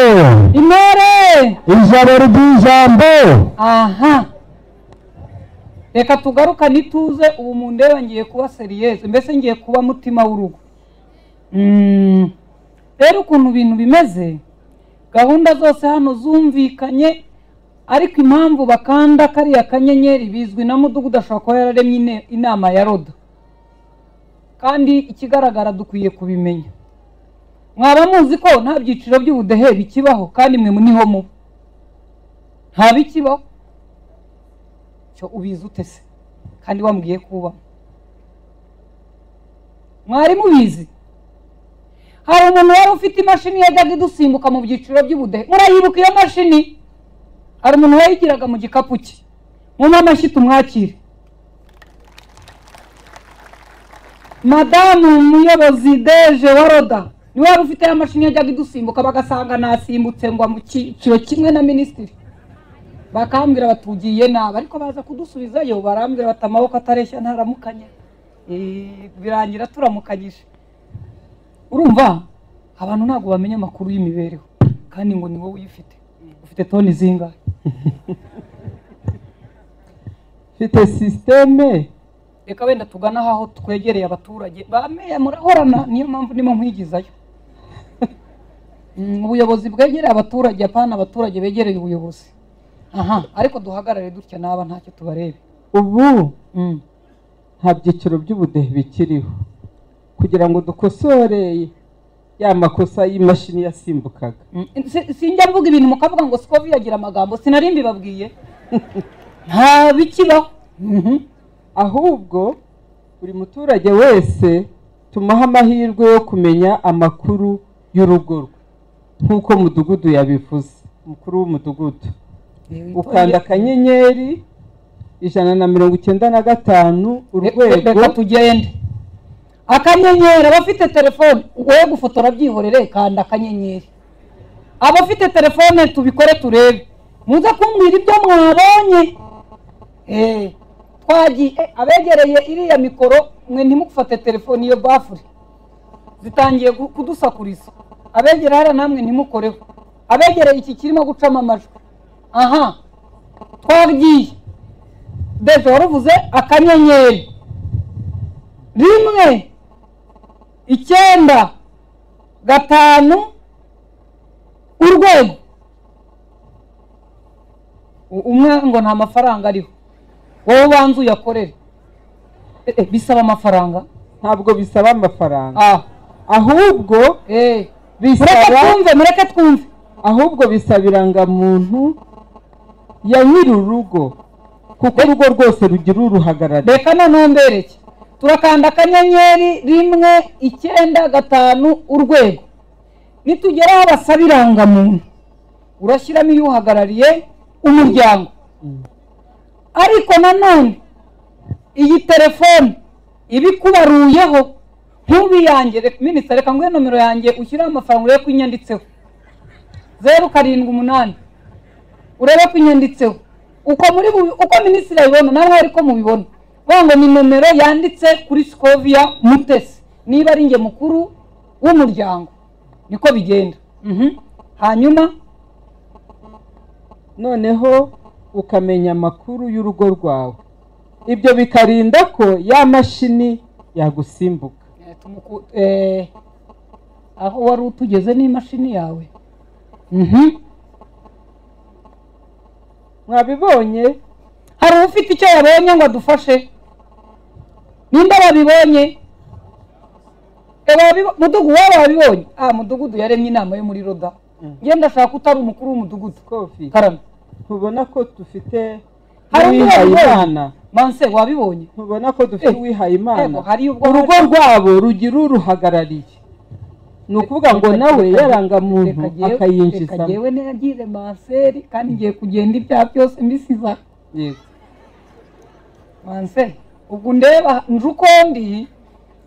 intore ijambo ry'ijambo aha reka tugarukane ituze ubu mundeba ngiye kuba seriyeze mbese ngiye kuba mutima w'urugo Mm. rero ukuntu ibintu bimeze gahunda zose hano zumvikanye ariko impamvu bakanda kariya kanyenyeri bizwi na mudugudu ashobora kuba yararemye ine- inama ya roda kandi ikigaragara dukwiye kubimenya mwaba muzi ko nta byiciro by'ubudehe bikibaho kandi mwe niho muba nta bikibaho cyo ubizi ute se kandi wambwiye ko ubamo mwari mubizi hari umuntu wari ufite imashini yajyaga idusimbuka mu byiciro by'ubudehe murayibuka iyo mashini hari umuntu wayigiraga mu gikapu cye munywe amashyi tumwakire madamu umuyobozi deje wa roda niwe wari ufite ya mashini yajyaga idusimbuka bagasanga nasimbutse ngo mu cyiciro kimwe na minisitiri bakambwira batugiye nabi ariko baza kudusubizayo barambwira bati amaboko atareshya ntaramukanye Eh, birangira turamukanyije urumva abantu ntabwo bamenya amakuru y'imibereho kandi ngo ni wowe uyifite ufite toni zingahe mfite sisiteme reka wenda tugana aho twegereye abaturage bameya murahorana niyo mpamvu ndimo nkwigizayo Mm, ubuyobozi bwegereye abaturage apana abaturage begereye ubuyobozi aha ariko duhagarare dutya naba ntacyo tubarebe ubu Mm. nta byiciro by'ubudehe bikiriho kugira ngo dukosore ya makosa y'imashini yasimbukaga Si- sinjya mvuga ibintu mukavuga ngo siko biyagira amagambo sinari mbibabwiye nta bikibaho Mhm. ahubwo buri muturage wese tumuhe amahirwe yo kumenya amakuru y'urugo rwe nk'uko mudugudu yabivuze umukuru w'umudugudu ukanda akanyenyeri ijana na mirongo icyenda na gatanu urwego reka tugende akanyenyeri abafite telefone wowe gufotora byihorere kanda akanyenyeri abafite telefone tubikore turebe muze kumbwira ibyo mwabonye Eh, twagiye eh, abegereye iriya mikoro mwe ntimufate telefone iyo bafure zitangiye gu- kudusakuriza abegera hariya namwe ntimukoreho abegereye iki kirimo gucamo amajwi aha twagiye deje waruvuze akanyenyeri rimwe icyenda gatanu urwego U- umwe ngo nta mafaranga ariho wowe ubanza uyakorere Eh, eh, bisaba amafaranga ntabwo bisaba amafaranga ah ahubwo eh mureke bisaba twumve mureke twumve ahubwo bisaba irangamuntu ya nyiri urugo kuko urugo rwose rugira uruhagarariye reka noneho mbereke turakanda akanyenyeri rimwe icyenda gatanu urwego nitugera aho basaba irangamuntu urashyiramo iyo uhagarariye umuryango ariko nanone iyi telefone iba ikubaruyeho ntubiyangire minisita reka nguhe nomero yanjye ushyiraho amafaranga urebe ko inyanditseho zeru karindwi umunani urebe ko inyanditseho uko muri bubi- uko minisitiri ayibona nawe ari ko mubibona vuga ngo ni nomero yanditse kuri sikovia mutesi niba ari nge mukuru w'umuryango niko bigenda Mhm. hanyuma noneho ukamenya amakuru y'urugo rwawe ibyo bikarinda ko ya mashini yagusimbuka eh, tumuku- eh, aho wari utugeze n'imashini yawe Mhm. mwabibonye hari ufite icyo yabonye ngo adufashe ninde wabibonye E, wabibo- mudugu waba wabibonye ah mudugudu yaremye inama yo muri roda Mm. ngenda ndashaka utari umukuru w'umudugudu kofi karame ntubona ko dufite Hari undi wabibonye? uwihayimana manse wabibonye ntubona ko dufite Eh, uwihayimana ego, hari ubwo urugo rwabo rugira uruhagarariye ni ukuvuga ngo nawe yarangamuntu akayinjiza akayinjizamo yewe nagize manseri kandi ngiye kugenda ibyaha byose mbisiza manse ubwo ndeba nje uko ndi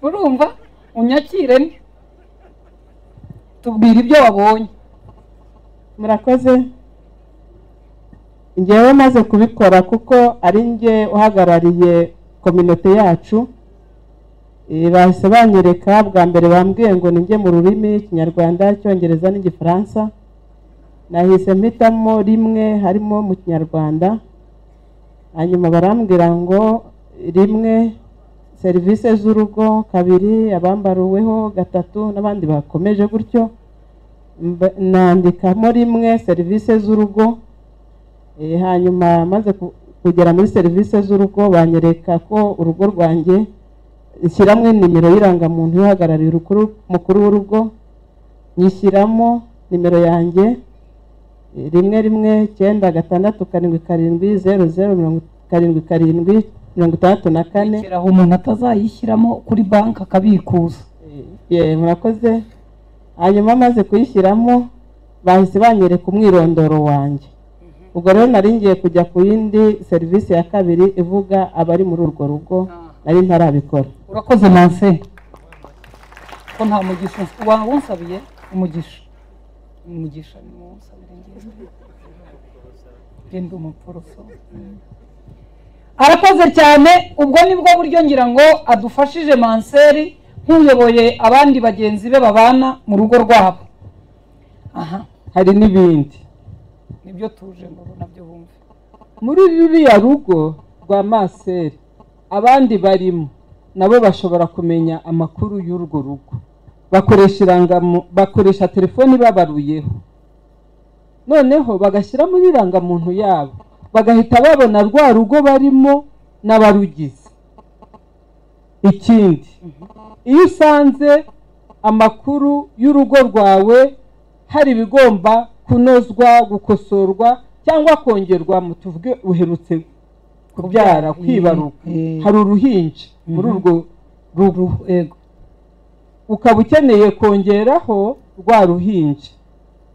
urumva unyakire ni tubwire ibyo wabonye murakoze njyewe maze kubikora kuko ari njye uhagarariye kominote yacu Eh, bahise banyereka bwa mbere bambwiye ngo ninjye mu rurimi ikinyarwanda icyongereza n'igifaransa nahise mpitamo rimwe harimo mu kinyarwanda hanyuma barambwira ngo rimwe serivisi z'urugo kabiri abambaruweho gatatu n'abandi bakomeje gutyo Mba- nandikamo rimwe serivisi z'urugo Eh, hanyuma maze ku- kugera muri serivisi z'urugo banyereka ko urugo rwanjye ishyiramo nimero y'irangamuntu ihagarariye urukuru- mukuru w'urugo nyishyiramo nimero yanjye eh, rimwe rimwe icyenda gatandatu karindwi karindwi zeru zeru mirongo karindwi karindwi mirongo itandatu na kane rekeraho umuntu atazayishyiramo kuri banki akabikuza Eh, murakoze hanyuma amaze kuyishyiramo bahise banyereka umwirondoro wanjye ubwo rero nari ngiye kujya ku yindi serivisi ya kabiri ivuga abari muri urwo rugo nari ntarabikora urakoze manse ko nta mugisha ufite. wa wansabiye umugisha umugisha ni wowe unsabira njyewe genda umuporoso arakoze cyane ubwo nibwo buryo ngira ngo adufashije manseri nk'uyoboye abandi bagenzi be babana mu rugo rwabo aha hari n'ibindi nibyo tuje ngo nabyo bumve muri ruriya rugo rwa maseri abandi barimo nabo bashobora kumenya amakuru y'urwo rugo bakoresha irangamu- bakoresha telefoni babaruyeho noneho bagashyira muri irangamuntu yabo bagahita babona rwa rugo barimo n'abarugize ikindi iyo usanze amakuru y'urugo rwawe hari ibigomba kunozwa gukosorwa cyangwa kongerwamo tuvuge uherutse kubyara kwibaruka Eh. hari uruhinja muri urwo rugo yego ukaba ukeneye kongeraho rwa ruhinja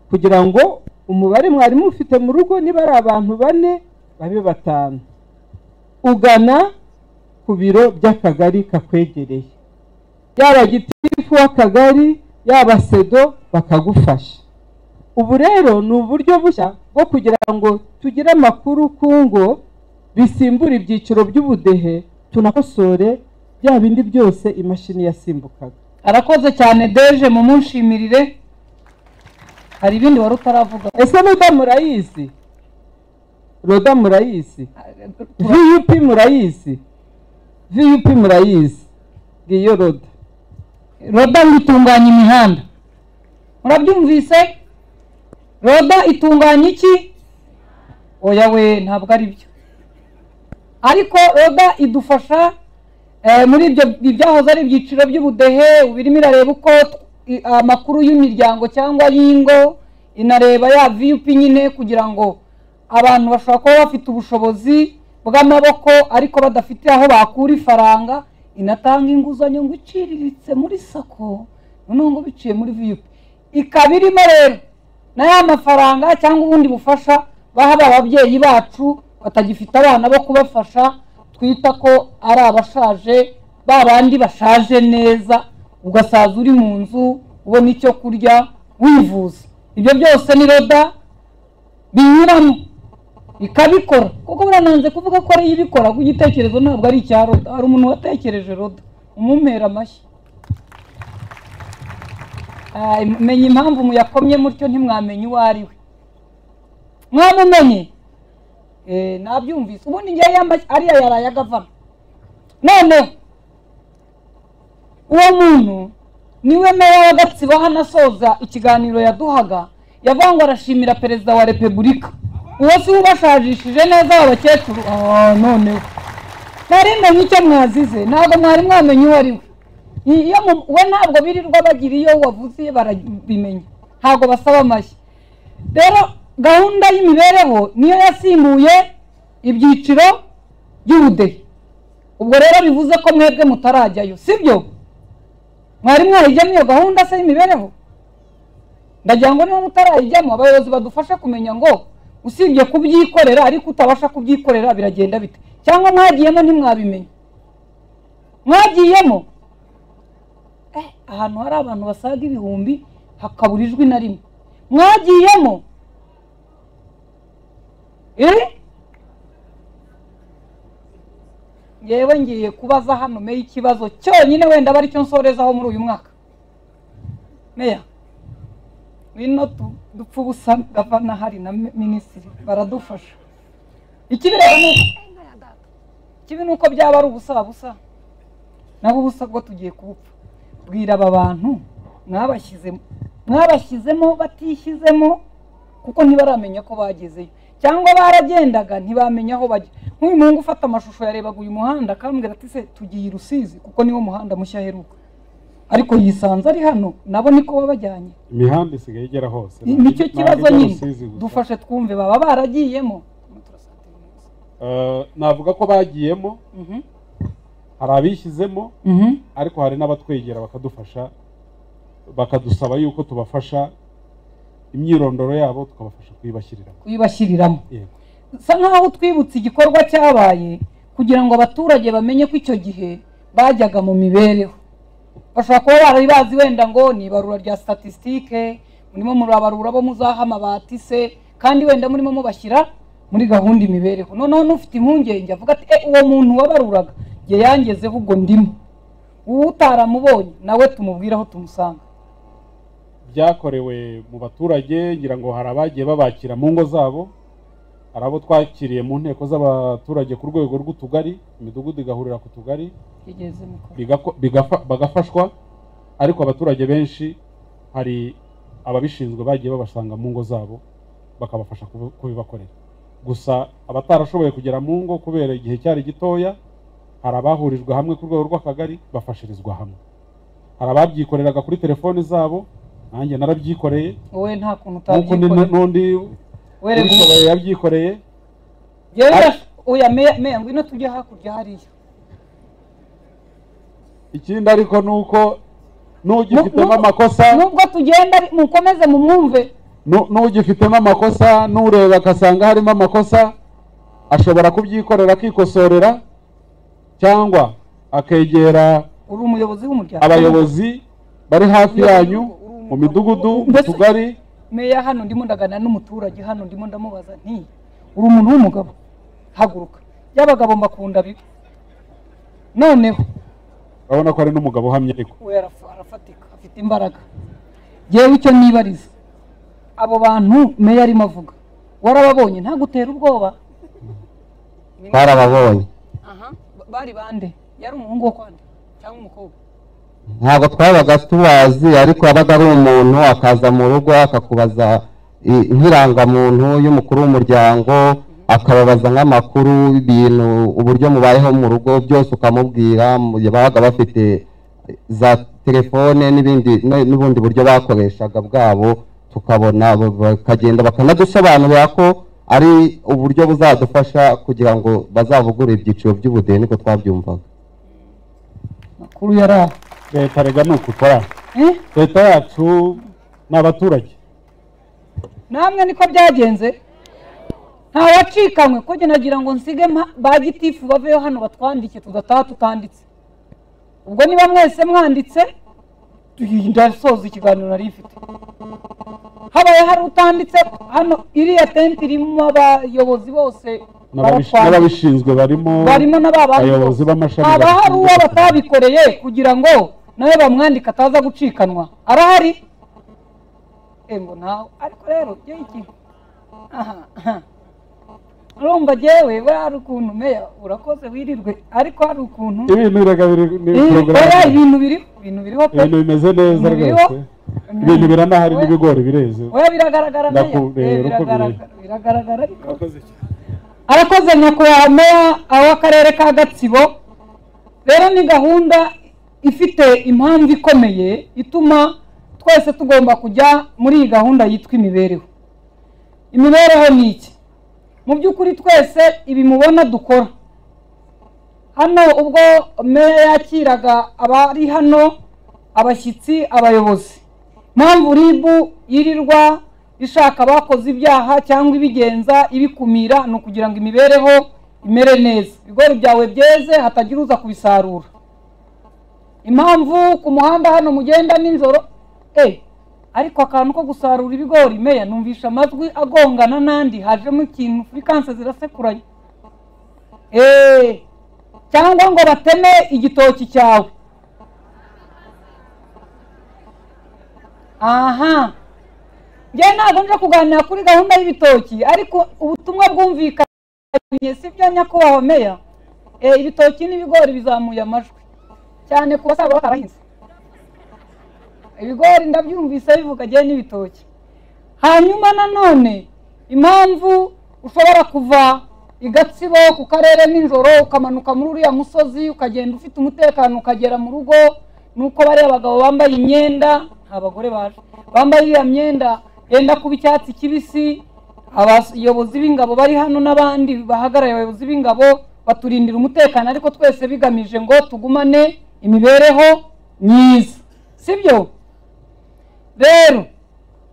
kugira ngo umubare mwari mufite mu rugo niba ari abantu bane babe batanu ugana ku biro by'akagari kakwegereye yaba gitifu w'akagari yaba sedo bakagufasha ubu rero ni uburyo bushya bwo kugira ngo tugire amakuru ku ngo bisimbura ibyiciro by'ubudehe tunakosore bya bindi byose imashini yasimbukaga arakoze cyane deje mu munshimirire hari ibindi wari utaravuga ese roda murayizi roda murayizi vup murayizi vup murayizi ngiyo roda roda ngo itunganya imihanda murabyumvise roda itunganya iki oya we ntabwo ari byo ariko roda idufasha eh, muri ibyo ibyahoze ari ibyiciro by'ubudehe ubu irimo irareba uko i- amakuru y'imiryango cyangwa y'ingo inareba ya vup nyine kugira ngo abantu bashobora kuba bafite ubushobozi bw'amaboko ariko badafite aho bakura ifaranga inatanga inguzanyo ngo iciriritse muri sako noneho ngo biciye muri vup ikaba irimo rero na ya mafaranga cyangwa ubundi bufasha baha ba babyeyi bacu batagifite abana bo kubafasha twita ko ari abashaje ba bandi bashaje neza ugasaza uri mu nzu ubona icyo kurya wivuza ibyo byose ni roda binyuramo ikabikora kuko burananze kuvuga ko ariyo ibikora kuko igitekerezo ntabwo ari icya roda hari umuntu watekereje roda umumera amashyi Ah, menya impamvu muyakomye mutyo ntimwamenya uwo ari we mwamumenye Eh, nabyumvise ubundi ngewe yambaye ariya yaraye agavana noneho uwo muntu niwe meya wa gatsibo aho anasoza ikiganiro yaduhaga yavuga ngo arashimira perezida wa repubulika uwo si we ubashajishije neza abakecuru noneho nari menye icyo mwazize ntabwo mwari mwamenye uwo ari we iyo mu- we ntabwo birirwa bagira iyo wavuze barabimenya ntabwo basaba amashyi rero gahunda y'imibereho niyo yasimbuye ibyiciro by'ubudehe ubwo rero bivuze ko mwebwe mutarajyayo sibyo mwari mwarajyamo iyo gahunda se y'imibereho ndagira ngo niba mutarayijyamo abayobozi badufashe kumenya ngo usibye kubyikorera ariko utabasha kubyikorera biragenda bite cyangwa mwagiyemo ntimwabimenye mwagiyemo eh, ahantu hari abantu basaga ibihumbi hakabura ijwi na rimwe mwagiyemo iri yewe ngiye kubaza hano meya ikibazo cyonyine wenda aba aricyo nsorezaho muri uyu mwaka meya wino tu- dupfa ubusa gavana hari na mi- minisitiri baradufasha ikibi rero ni uko- ikibi ni uko byaba ari ubusa busa nabo ubusa bwo tugiye kubupfa bwira aba bantu mwabashyizemo mwabashyizemo batishyizemo kuko ntibaramenya ko bagezeyo cyangwa baragendaga ntibamenya aho bajya nk'uyu muhungu ufata amashusho yarebaga uyu muhanda akambwira ati se tugiye i rusizi kuko niwo muhanda mushya aheruka ariko yisanze ari hano nabo niko wabajyanye imihanda isigaye igera hose nicyo Ntabwo kibazo ijya nyine Rusizi gusa. dufashe twumve baba baragiyemo Eh, navuga ko bagiyemo Mhm, hari abishyizemo mhm. ariko hari n'abatwegera bakadufasha bakadusaba yuko tubafasha imyirondoro yabo tukabafasha kuyibashyiriramo kuyibashyiriramo yego bisa nk'aho twibutse igikorwa cyabaye kugira ngo abaturage bamenye ko icyo gihe bajyaga mu mibereho bashobora kuba bari bazi wenda ngo ni ibarura rya statisitike murimo murabarura bo muzaha amabati se kandi wenda murimo mubashyira muri gahunda imibereho noneho n'ufite impungenge avuga ati "Eh, uwo muntu wabaruraga jye yangezeho ubwo ndimo uwo utaramubonye nawe tumubwire aho tumusanga byakorewe mu baturage ngira ngo hari abagiye babakira mu ngo zabo hari abo twakiriye mu nteko z'abaturage ku rwego rw'utugari imidugudu igahurira ku tugari Igeze mikoro. bigako- bigafa- bagafashwa ariko abaturage benshi hari ababishinzwe bagiye babasanga mu ngo zabo bakabafasha kubi- kubibakorera gusa abatarashoboye kugera mu ngo kubera igihe cyari gitoya hari abahurijwe hamwe ku rwego rw'akagari bafashirizwa hamwe hari ababyikoreraga kuri telefoni zabo nanjye narabyikoreye wowe nta kuntu nk'uko undi- utabyikoreye n'undi wereka umuntu ubishoboye yabyikoreye yewe oya meya meya ngwino tujye hakurya hariya ikindi ariko ni uko n'ugifitemo Nu- nu- amakosa nubwo tugenda ari- mukomeze mumwumve Nu- n'ugifitemo amakosa n'ureba agasanga harimo amakosa ashobora kubyikorera akikosorera cyangwa akegera uri umuyobozi w'umuryango abayobozi bari hafi yanyu mu midugudu mu Mbese- tugari meya hano ndimo ndaganira n'umuturage hano ndimo ndamubaza nti uri umuntu w'umugabo haguruka y'abagabo mbakunda bibi noneho urabona ko hari n'umugabo uhamye ariko we araf- arafatika afite imbaraga yewe icyo nibariza abo bantu meya arimo avuga warababonye ntagutera ubwoba twarababonye aha ba- bari bande yari umuhungu wo kwande cyangwa umukobwa ntabwo twabaga tubazi ariko yabaga ari umuntu akaza mu rugo akakubaza i- nk'irangamuntu y'umukuru w'umuryango akababaza nk'amakuru y'ibintu uburyo mubayeho mu rugo byose ukamubwira mu- babaga bafite za telefone n'ibindi n- n'ubundi buryo bakoreshaga bwabo tukabona ba- bakagenda bakanadusobanurira ko ari uburyo buzadufasha kugira ngo bazavugure ibyiciro by'ubudehe niko twabyumvaga makuru yari aho leta rega ni ukukora Eh? leta yacu ni abaturage namwe niko byagenze ntawacikanywe ko njye nagira ngo nsige mpa- ba gitifu baveho hano batwandike tugataha tutanditse ubwo niba mwese mwanditse tuyi- ndasoza ikiganiro nari mfite habaye hari utanditse hano iriya tente irimo abayobozi bose N'ababish- baratwandika. n'ababishinzwe barimo barimo na ba bandi abayobozi bose. b'amashami haba hari bashinzwe uwo kubikorera. batabikoreye kugira ngo nawe bamwandika ataza gucikanwa arahari embo nawe ariko rero jyewe ikintu aha aha urumva jyewe buriya hari ukuntu meya urakoze wirirwe ariko hari ukuntu ibintu birega biri ni Ih, porogaramu. oya, ibintu biriho ibintu biriho pe ibintu bimeze neza Ibintu biriho. rwose ibintu biranahari n'ibigori bireze oya biragaragara meya Nakubwira Eh, uko biri. biragaragara biragaragara ariko arakoze nyakubahwa meya w'akarere ka gatsibo rero ni gahunda ifite impamvu ikomeye ituma twese tugomba kujya muri iyi gahunda yitwa imibereho imibereho ni iki mu by'ukuri twese ibi mubona dukora hano ubwo meya yakiraga abari hano abashyitsi abayobozi impamvu ribu yirirwa ishaka abakoze ibyaha cyangwa ibigenza ibikumira ni ukugira ngo imibereho imere neza ibigori byawe byeze hatagira uza kubisarura impamvu ku muhanda hano mugenda nijoro eh ariko akantu ko gusarura ibigori meya numvisha amajwi agongana n'andi hajemo ikintu furikanse zirasekuranye eh cyangwa ngo bateme igitoki cyawe aha njye ntabwo nje kuganira kuri gahunda y'ibitoki ariko ubutumwa bwumvikanye si byo nyakubahwa meya Eh, ibitoki n'ibigori bizamuye amajwi cyane ku basaba batarahinze ibigori ndabyumvise bivuga agiye n'ibitoki hanyuma nanone impamvu ushobora kuva i gatsibo ku karere nijoro ukamanuka muri uriya musozi ukagenda ufite umutekano ukagera mu rugo ni uko bariya bagabo bambaye imyenda nta bagore baje bambaye iriya myenda yenda kuba icyatsi kibisi abayobozi b'ingabo bari hano n'abandi bahagarariye abayobozi b'ingabo baturindira umutekano ariko twese bigamije ngo tugumane imibereho myiza sibyo rero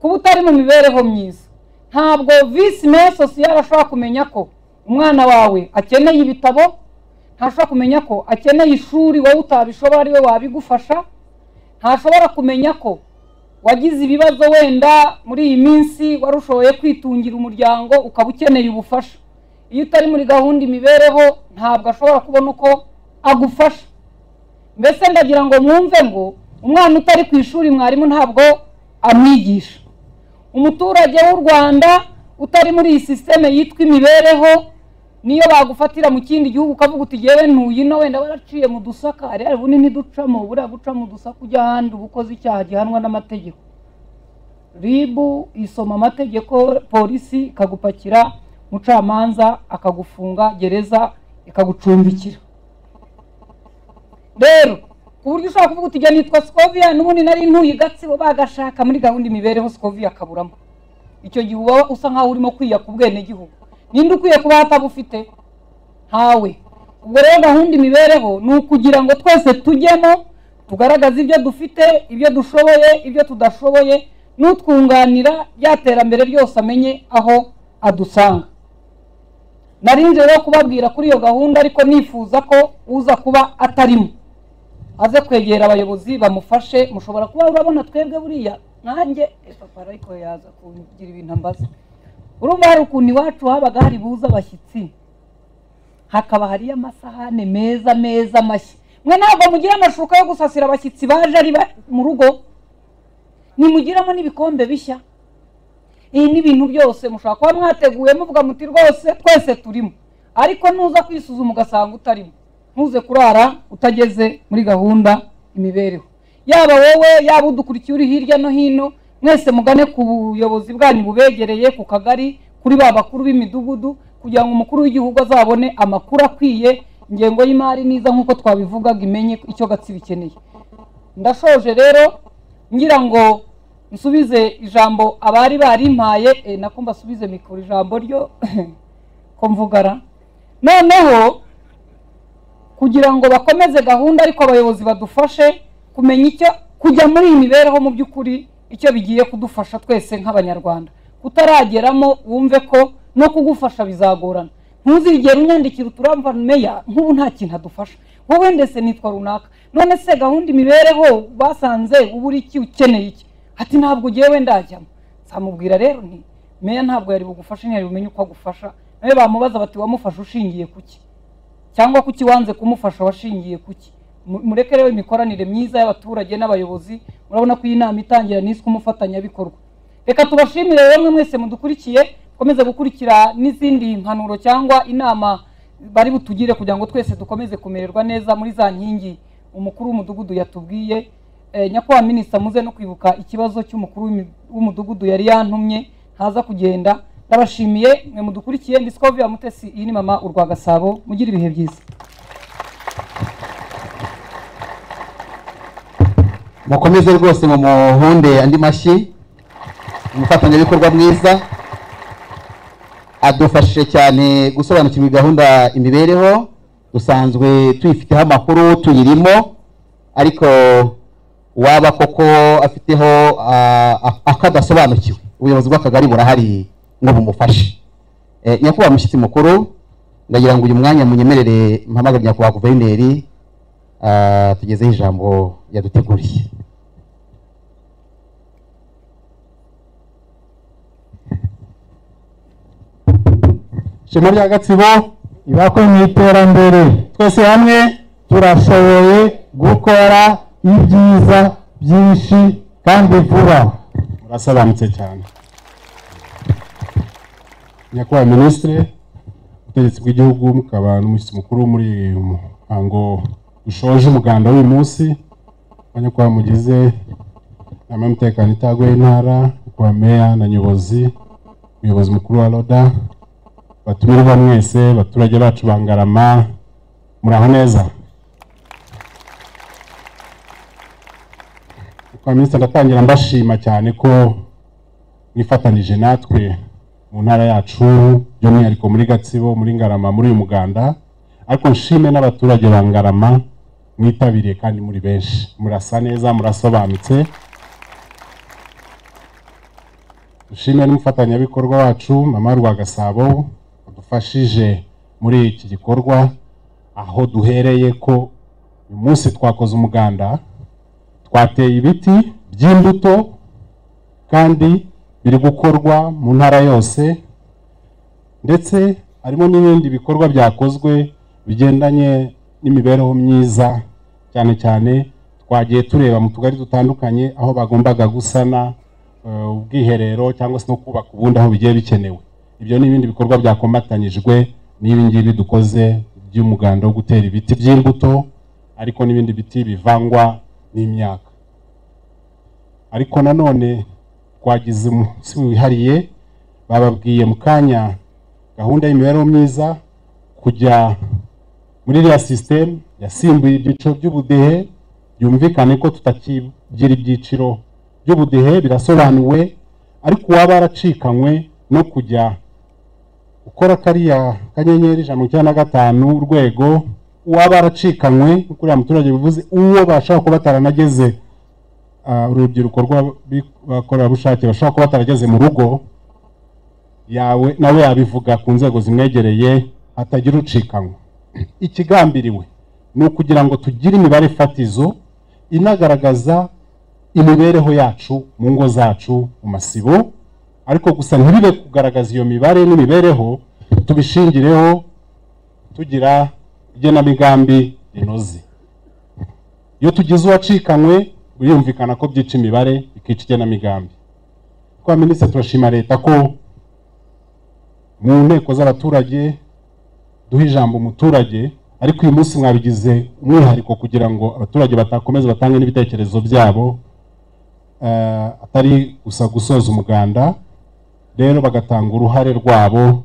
kuba utari mu mibereho myiza ntabwo visi meya sosiyal ashobora kumenya ko umwana wawe akeneye ibitabo ntashobora kumenya ko akeneye ishuri wowe utabishobora ariwe wabigufasha ntashobora kumenya ko wagize ibibazo wenda muri iyi minsi wari ushoboye kwitungira umuryango ukaba ukeneye ubufasha iyo utari muri gahunda imibereho ntabwo ashobora kubona uko agufasha mbese ndagira ngo mwumve ngo umwana utari ku ishuri mwarimu ntabwo amwigisha umuturage w'u rwanda utari muri iyi sisiteme yitwa imibereho niyo bagufatira mu kindi gihugu ukavuga uti ngewe ntuyino wenda waraciye mu dusaka rero ubu ntiducamo buriya guca mu dusaka ujya ahandi uba ukoze icyaha gihanwa n'amategeko ribu isoma amategeko polisi ikagupakira umucamanza akagufunga gereza ikagucumbikira rero ku buryo ushobora kuvuga uti njya nitwa sikoviya n'ubundi nari ntuye gatsibo bagashaka muri gahunda imibereho sikoviya akaburamo icyo gihe uba usa nkaho urimo kwiya ku bwenegihugu ninde ukwiye kuba atabufite ntawe ubwo rero gahunda imibereho ni ukugira ngo twese tujyemo tugaragaze ibyo dufite ibyo dushoboye ibyo tudashoboye n'utwunganira rya terambere ryose amenye aho adusanga narinze rero kubabwira kuri iyo gahunda ariko nifuza ko uza kuba atarimo aze kwegera abayobozi bamufashe mushobora kuba urabona twebwe buriya nkanjye papa ariko yaza kugira ibintu ambaza urumva hari ukuntu iwacu habaga hari buza abashyitsi hakaba hariyo amasahane meza meza amashyi mwe ntabwo mugira amashuka yo gusasira abashyitsi baje ari ba- mu rugo nimugiramo n'ibikombe bishya iyi n'ibintu byose mushobora kuba mwateguye muvuga muti rwose twese turimo ariko nuza kwisuzuma ugasanga utarimo ntuze kurara utageze muri gahunda imibereho yaba wowe yaba udukurikiye uri hirya no hino mwese mugane ku buyobozi bwanyu bubegereye ku kagari kuri ba bakuru b'imidugudu kugira ngo umukuru w'igihugu azabone amakuru akwiye ingengo y'imari niza nk'uko twabivugaga imenye icyo gatsibo ikeneye ndashoje rero ngira ngo nsubize ijambo abari barimpaye eh, nako mbasubize mikoro ijambo ryo ko mvugara noneho kugira ngo bakomeze gahunda ariko abayobozi badufashe kumenya icyo kujya muri iyi mibereho mu by'ukuri icyo bigiye kudufasha twese nk'abanyarwanda kutarageramo wumve ko no kugufasha bizagorana ntuzigere unyandikira uturamba meya nk'ubu nta kintu adufasha wowe ndetse nitwa runaka none se gahunda imibereho basanze ubu uri iki ukeneye iki ati ntabwo ugewe ndajyamo nzamubwira rero nti meya ntabwo yari bugufashe ntiyari bumenye uko agufasha nawe bamubaza bati wamufashe ushingiye ku ki cyangwa kuki wanze kumufasha washingiye kuki Mu- mureke rero imikoranire myiza y'abaturage n'abayobozi murabona ko iyi nama itangira niswe umufatanyabikorwa reka tubashimire rero mwe mwese mudukurikiye dukomeze gukurikira n'izindi mpanuro cyangwa inama bari butugire kugira ngo twese dukomeze kumererwa neza muri za nkingi umukuru w'umudugudu yatubwiye Eh, nyakubahwa minisita muze no kwibuka ikibazo cy'umukuru w'imi- w'umudugudu yari yantumye ntaza kugenda ndabashimiye mwe mudukurikiye ndi sikoviya mutesi iyi ni mama urwa gasabo mugire ibihe byiza mukomeze rwose ngo muhunde andi mashyi umufatanyabikorwa mwiza adufashije cyane gusobanukirwa gahunda imibereho dusanzwe tuyifiteho amakuru tuyirimo ariko waba koko afiteho ah, ak- akadasobanukiwe ubuyobozi bw'akagari burahari ngo bumufashe Eh, nyakubahwa mushyitsi mukuru ndagira ngo uyu mwanya munyemerere mpamagare nyakubahwa guverineri ah, tugezeho ijambo yaduteguriye ishema rya gatsibo ibakuwe mu iterambere twese hamwe turashoboye gukora ibyiza byinshi kandi vuba urasobanutse cyane nyakubahwa minisitiri ubutegetsi bw'igihugu mukaba n'umushyitsi mukuru muri uyu muhango ushoje umuganda w'uyu munsi abanyakubahwa mugize inama y'umutekano itaguye intara nyakubahwa meya na nyobozi umuyobozi mukuru wa roda batumirwa mwese abaturage bacu bangarama muraho neza kwa minisitiri ndatangira mbashima cyane ko mwifatanije natwe mu ntara yacu by'umwihariko muri gatsibo muri ngarama muri uyu muganda ariko nshime n'abaturage ba ngarama mwitabiriye kandi muri benshi murasa neza murasobanutse dushimire n'umufatanyabikorwa wacu mama rwagasabo wadufashije muri iki gikorwa aho duhereye ko uyu munsi twakoze umuganda twateye ibiti by'imbuto kandi biri gukorwa mu ntara yose ndetse harimo n'ibindi bikorwa byakozwe bigendanye n'imibereho myiza cyane cyane twagiye tureba mu tugari dutandukanye aho bagombaga gusana eh, ubwiherero cyangwa se no kubaka ubundi aho bigiye bikenewe ibyo ni ibindi bikorwa byakomatanyijwe n'ibi ngibi dukoze by'umuganda wo gutera ibiti by'imbuto ariko n'ibindi biti bivangwa n'imyaka ariko nanone twagize umunsi wihariye bababwiye mu kanya gahunda y'imibereho myiza kujya muri iriya sisiteme yasimbuye ibyiciro by'ubudehe byumvikane ko tutakigira ibyiciro by'ubudehe birasobanuwe ariko uwaba yaracikanywe no kujya ukora kariya kanyenyeri ijana na mirongo icyenda na gatanu urwego uwaba yaracikanywe nk'uko uriya muturage bivuze uwo bashaka kuba bataranageze ah, urubyiruko rw'abakorerabushake bashobora kuba batarageze mu rugo yawe nawe yabivuga ku nzego zimwegereye hatagira ucikanywa ikigambiriwe ni ukugira ngo tugire imibare fatizo inagaragaza imibereho yacu mu ngo zacu mu masibo ariko gusa ntibibe kugaragaza iyo mibare n'imibereho tubishingireho tugira igenamigambi rinoze iyo tugize uwacikanywe birumvikana ko byica imibare bikica igenamigambi twa minisitiri turashima leta ko mu nteko z'abaturage duha ijambo umuturage ariko uyu munsi mwabigize umwihariko kugira ngo abaturage batakomeza batange n'ibitekerezo byabo eh, atari gusa gusoza umuganda rero bagatanga uruhare rwabo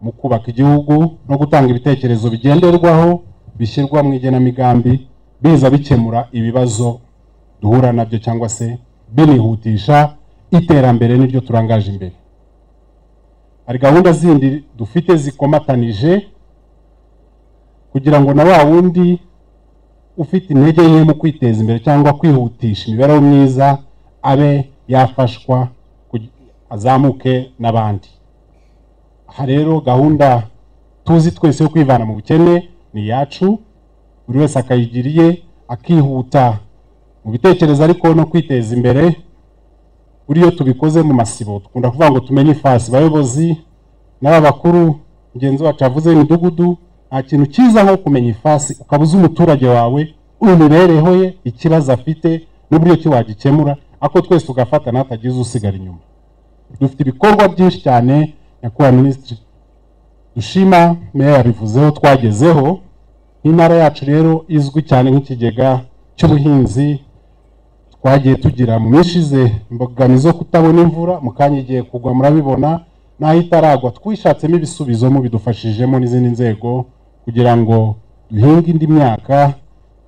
mu kubaka igihugu no gutanga ibitekerezo bigenderwaho bishyirwa mu igenamigambi biza bikemura ibibazo duhura nabyo cyangwa se binihutisha iterambere n'iryo turangaje imbere hari gahunda zindi dufite zikomatanije kugira ngo na wa wundi ufite intege nke mu kwiteza imbere cyangwa kwihutisha imibereho myiza abe yafashwa kugi- azamuke n'abandi aha rero gahunda tuzi twese yo kwivana mu bukene ni iyacu buri wese akayigira iye akihuta mu bitekerezo ariko no kwiteza imbere buriya iyo tubikoze mu masibo dukunda kuvuga ngo tumenye ifasi bayobozi n'aba bakuru mugenzi wacu yavuze imidugudu nta kintu cyiza nko kumenya ifasi ukaba uzi umuturage wawe imibereho ye ikibazo afite n'uburyo ki wagikemura ako twese tugafata n'atagize usigara inyuma dufite ibikorwa byinshi cyane nyakubahwa minisitiri dushima meya yabivuzeho twagezeho n'intara yacu rero izwi cyane nk'ikigega cy'ubuhinzi twagiye tugira mu minsi ishize imbogamizi zo kutabona imvura mu kanya igiye kugwa murabibona n'aho itaragwa twishakisemo ibisubizo mubidufashijemo n'izindi nzego kugira ngo duhinge indi myaka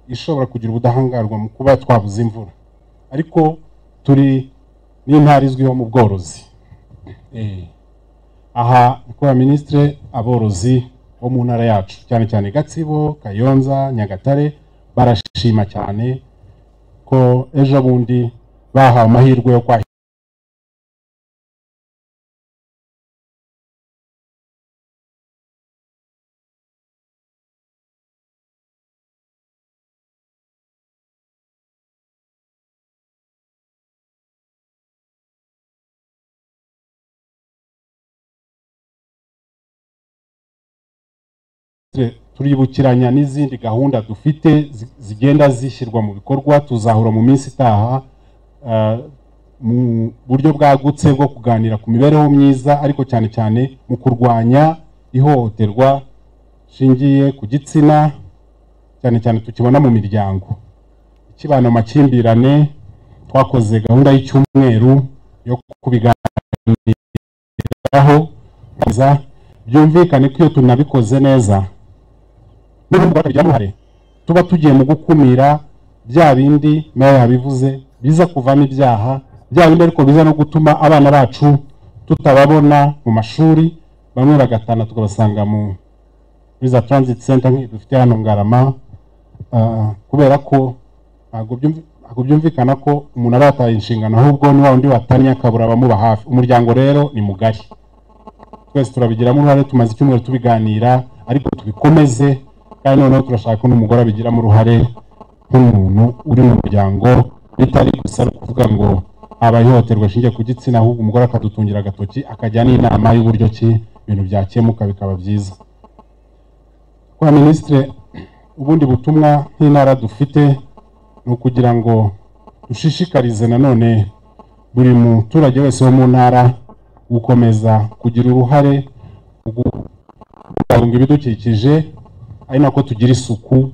ishobora kugira ubudahangarwa mu kuba twabuze imvura ariko turi n'intara izwiho mu bworozi Eh, aha kubera minisitire aborozi bo mu ntara yacu cyane cyane gatsibo kayonza nyagatare barashima cyane ko ejo bundi bahawe amahirwe yo kwahira turibukiranya n'izindi gahunda dufite zi- zigenda zishyirwa mu bikorwa tuzahura mu minsi itaha eh, mu buryo bwagutse bwo kuganira ku mibereho myiza ariko cyane cyane mu kurwanya ihohoterwa rishingiye ku gitsina cyane cyane tukibona mu miryango ikibana mu makimbirane twakoze gahunda y'icyumweru yo kubiganiraho kubiganiriza, byumvikane ko iyo tunabikoze neza n'ubundi bakagira uruhare tuba tugiye mu gukumira bya bindi nawe yabivuze biza kuvamo ibyaha bya bindi ariko biza no gutuma abana bacu tutababona mu mashuri bamwe bagatana tukabasanga mu muri za transit center nk'iyi dufite hano ngarama ah, kubera ko ntabwo byumvi- ntabwo byumvikana ko umuntu aba yataye inshingano ahubwo ni wa wundi watannye akabura abamuba hafi umuryango rero ni mugari twese turabigiramo uruhare tumaze icyumweru tubiganira ariko tubikomeze kandi noneho turashaka ko n'umugore abigiramo uruhare nk'umuntu uri mu muryango bitari gusa no kuvuga ngo habaye ihohoterwa rishingiye ku gitsina ahubwo umugore akadutungira agatoki akajya n'inama y'uburyo ki ibintu byakemuka bikaba byiza kwa minisitire ubundi butumwa nk'intara dufite ni ukugira ngo dushishikarize nanone buri muturage wese wo mu ntara gukomeza kugira uruhare mu kubungabunga ibidukikije ari nako tugira isuku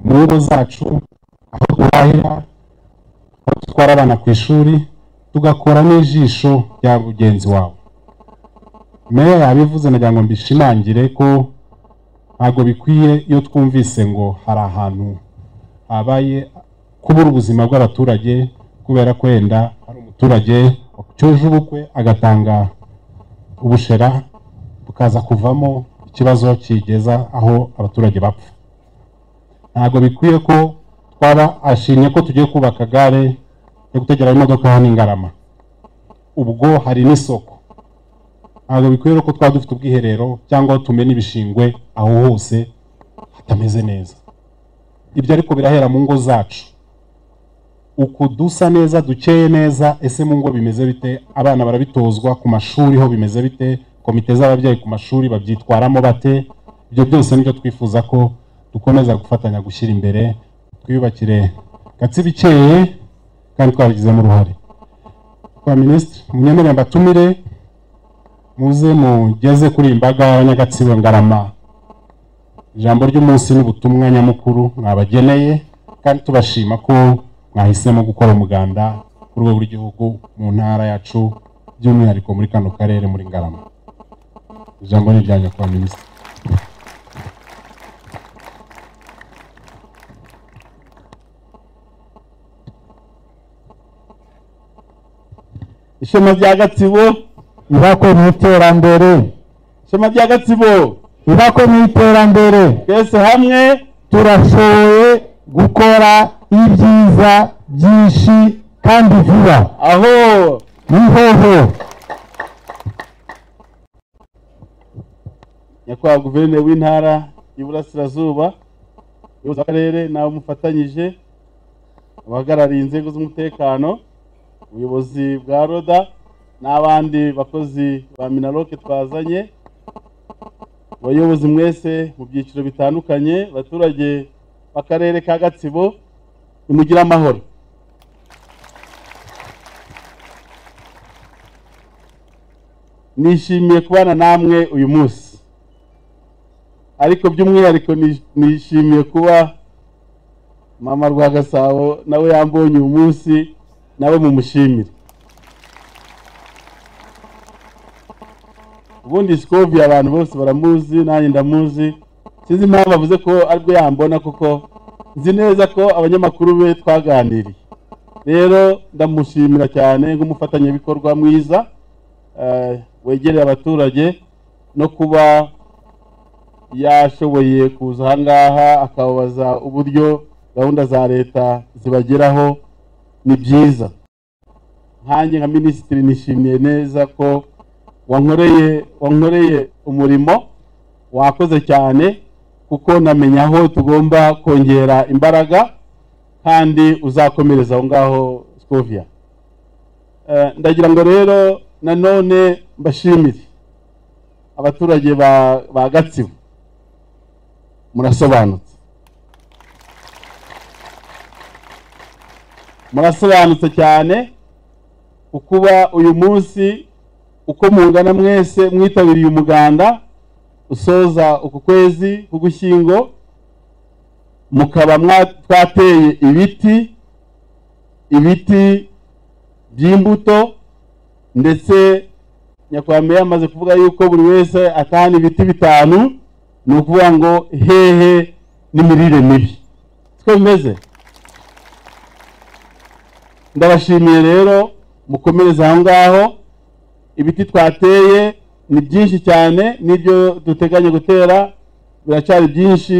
mu ngo zacu aho duhahira aho dutwara abana ku ishuri tugakora n'ijisho rya mugenzi wawe meya yabivuze nagira ngo mbishimangire ko ntabwo bikwiye iyo twumvise ngo hari ahantu habaye kubura ubuzima bw'abaturage kubera ko wenda hari umuturage wacyuje ubukwe agatanga ubushera bukaza kuvamo ikibazo kigeza aho abaturage bapfa ntabwo bikwiye ko twaba ashimye ko tugiye kubaka gare yo gutegera imodoka hano i Ngarama ubwo hari n'isoko ntabwo bikwiye rero ko twaba dufite ubwiherero cyangwa aho tumena ibishingwe aho hose hatameze neza ibyo ariko birahera mu ngo zacu uku dusa neza dukeye neza ese mu ngo bimeze bite abana barabitozwa ku mashuri ho bimeze bite komite z'ababyeyi ku mashuri babyitwaramo bate ibyo byose nibyo twifuza ko dukomeza gufatanya gushyira imbere twiyubakire gatsibo ikeye kandi twabigizemo uruhare kwa minisitiri munyemerere mbatumire muze mugeze kuri iyi mbaga y'abanyagatsibo ngarama ijambo ry'umunsi n'ubutumwa nyamukuru mwabageneye kandi tubashima ko mwahisemo gukora umuganda ku rwego rw'igihugu mu ntara yacu by'umwihariko muri kano karere muri ngarama ijambo ni irya nyakubahwa minisitiri ishema rya gatsibo ibakwe mu iterambere ishema rya gatsibo ibakwe mu iterambere twese hamwe turashoboye gukora ibyiza byinshi kandi vuba aho nihoho nyakubahwa guverineri w'intara y'iburasirazuba ubuyobozi bw'akarere nawe mufatanyije abahagarariye inzego z'umutekano ubuyobozi bwa roda n'abandi bakozi ba minaroke twazanye abayobozi mwese mu byiciro bitandukanye abaturage b'akarere ka gatsibo nimugire amahoro nishimiye kubana namwe uyu munsi ariko by'umwihariko nishimiye kuba mama rwa gasabo nawe yambonye uyu munsi nawe mumushimire ubundi sikovi abantu bose baramuzi nanjye ndamuzi sinzi impamvu avuze ko aribwo yambona kuko nzi neza ko abanyamakuru be twaganiriye rero ndamushimira cyane nk'umufatanyabikorwa mwiza eh, wegereye abaturage no kuba yashoboye kuza aha ngaha akababaza uburyo gahunda za leta zibageraho ni byiza nkanjye nka minisitiri nishimiye neza ko wankoreye wankoreye umurimo wakoze cyane kuko namenya aho tugomba kongera imbaraga kandi uzakomereza aho ngaho sikoviya ndagira ngo rero nanone mbashimire abaturage ba ba gatsibo murasobanutse murasobanutse cyane kukuba uyu munsi uko mungana mwese mwitabiriye umuganda usoza uku kwezi k'ugushyingo mukaba twateye ibiti ibiti by'imbuto ndetse nyakubahwa amaze kuvuga yuko buri wese atahana ibiti bitanu ni ukuvuga ngo hehe n'imirire mibi siko bimeze ndabashimiye rero mukomereza aho ngaho ibiti twateye ni byinshi cyane n'ibyo duteganya gutera biracyari byinshi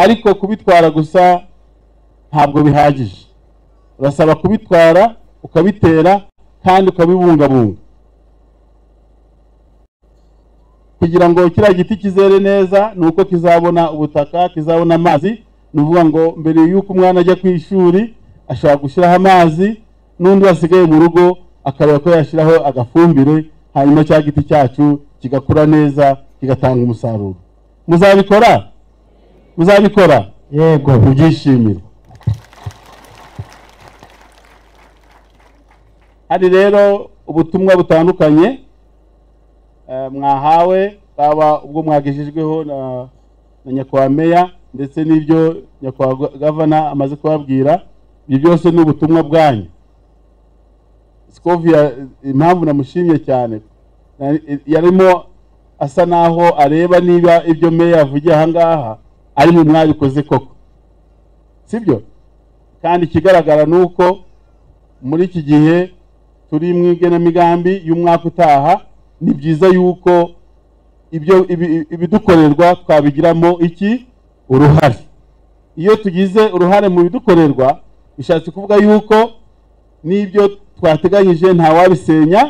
ariko kubitwara gusa ntabwo bihagije urasaba kubitwara ukabitera kandi ukabibungabunga kugira ngo kiriya giti kizere neza ni uko kizabona ubutaka kizabona amazi ni ukuvuga ngo mbere y'uko umwana ajya ku ishuri ashobora gushyiraho amazi n'undi wasigaye mu rugo akaba ko yashyiraho agafumbire hanyuma cya giti cyacu kigakura neza kigatanga umusaruro muzabikora muzabikora yego kubyishimira hari rero ubutumwa butandukanye eh, mwahawe bwaba ubwo mwagejejweho na na nyakubahwa meya ndetse n'ibyo nyakubahwa gavana amaze kubabwira ibyo byose ni ubutumwa bwanyu sikovia impamvu namushimye cyane na- yarimo asa naho areba niba ibyo meya yavugiye ahangaha ari mu mwabikoze koko sibyo kandi ikigaragara ni uko muri iki gihe turi mu igenamigambi y'umwaka utaha ni byiza yuko ibyo ibi- ibidukorerwa twabigiramo iki uruhare iyo tugize uruhare mu bidukorerwa bishatse kuvuga yuko n'ibyo twateganyije ntawabisenya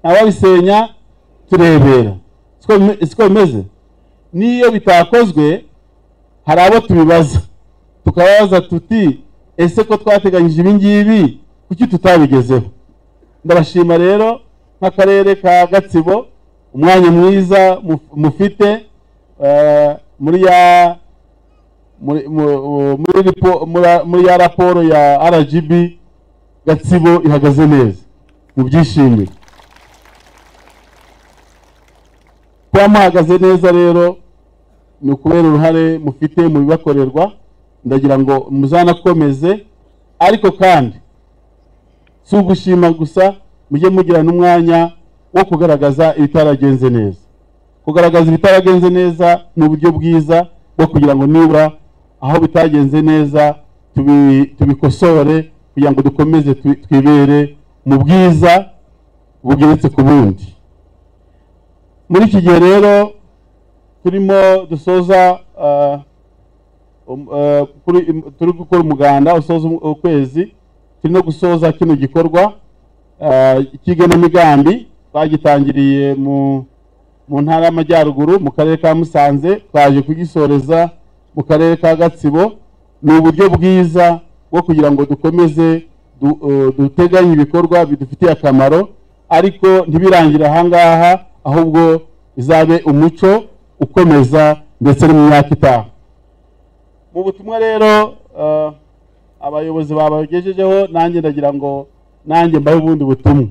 ntawabisenya turebera siko bime- siko bimeze n'iyo bitakozwe hari abo tubibaza tukababaza tuti ese ko twateganyije ibi ngibi kuki tutabigezeho ndabashima rero nk'akarere ka gatsibo umwanya mwiza muf- mufite eh, muri ya muri mu- muri ripo- muri- muri ya raporo ya rgb gatsibo ihagaze neza mubyishimire kuba muhagaze neza rero ni ukubera uruhare mufite mu bibakorerwa ndagira ngo muzanakomeze ariko kandi si ugushima gusa mujye mugira n'umwanya wo kugaragaza ibitaragenze neza kugaragaza ibitaragenze neza ni uburyo bwiza bwo kugira ngo nibura aho bitagenze neza tubi- tubikosore kugira ngo dukomeze twi- twibere mu bwiza bugeretse ku bundi muri iki gihe rero turimo dusoza ah, um- eh, kuri- im- turi gukora umuganda usoza um- ukwezi turi no gusoza kino gikorwa eh, cy'igenamigambi twagitangiriye mu mu ntara y'amajyaruguru mu karere ka musanze twaje kugisoreza mu karere ka gatsibo ni uburyo bwiza bwo kugira ngo dukomeze du- eh, duteganye ibikorwa bidufitiye akamaro ariko ntibirangire ahangaha ahubwo bizabe umuco ukomeza ndetse no mu myaka itaha mu butumwa rero eh, abayobozi babagejejeho nanjye ndagira ngo nanjye mbahe ubundi butumwa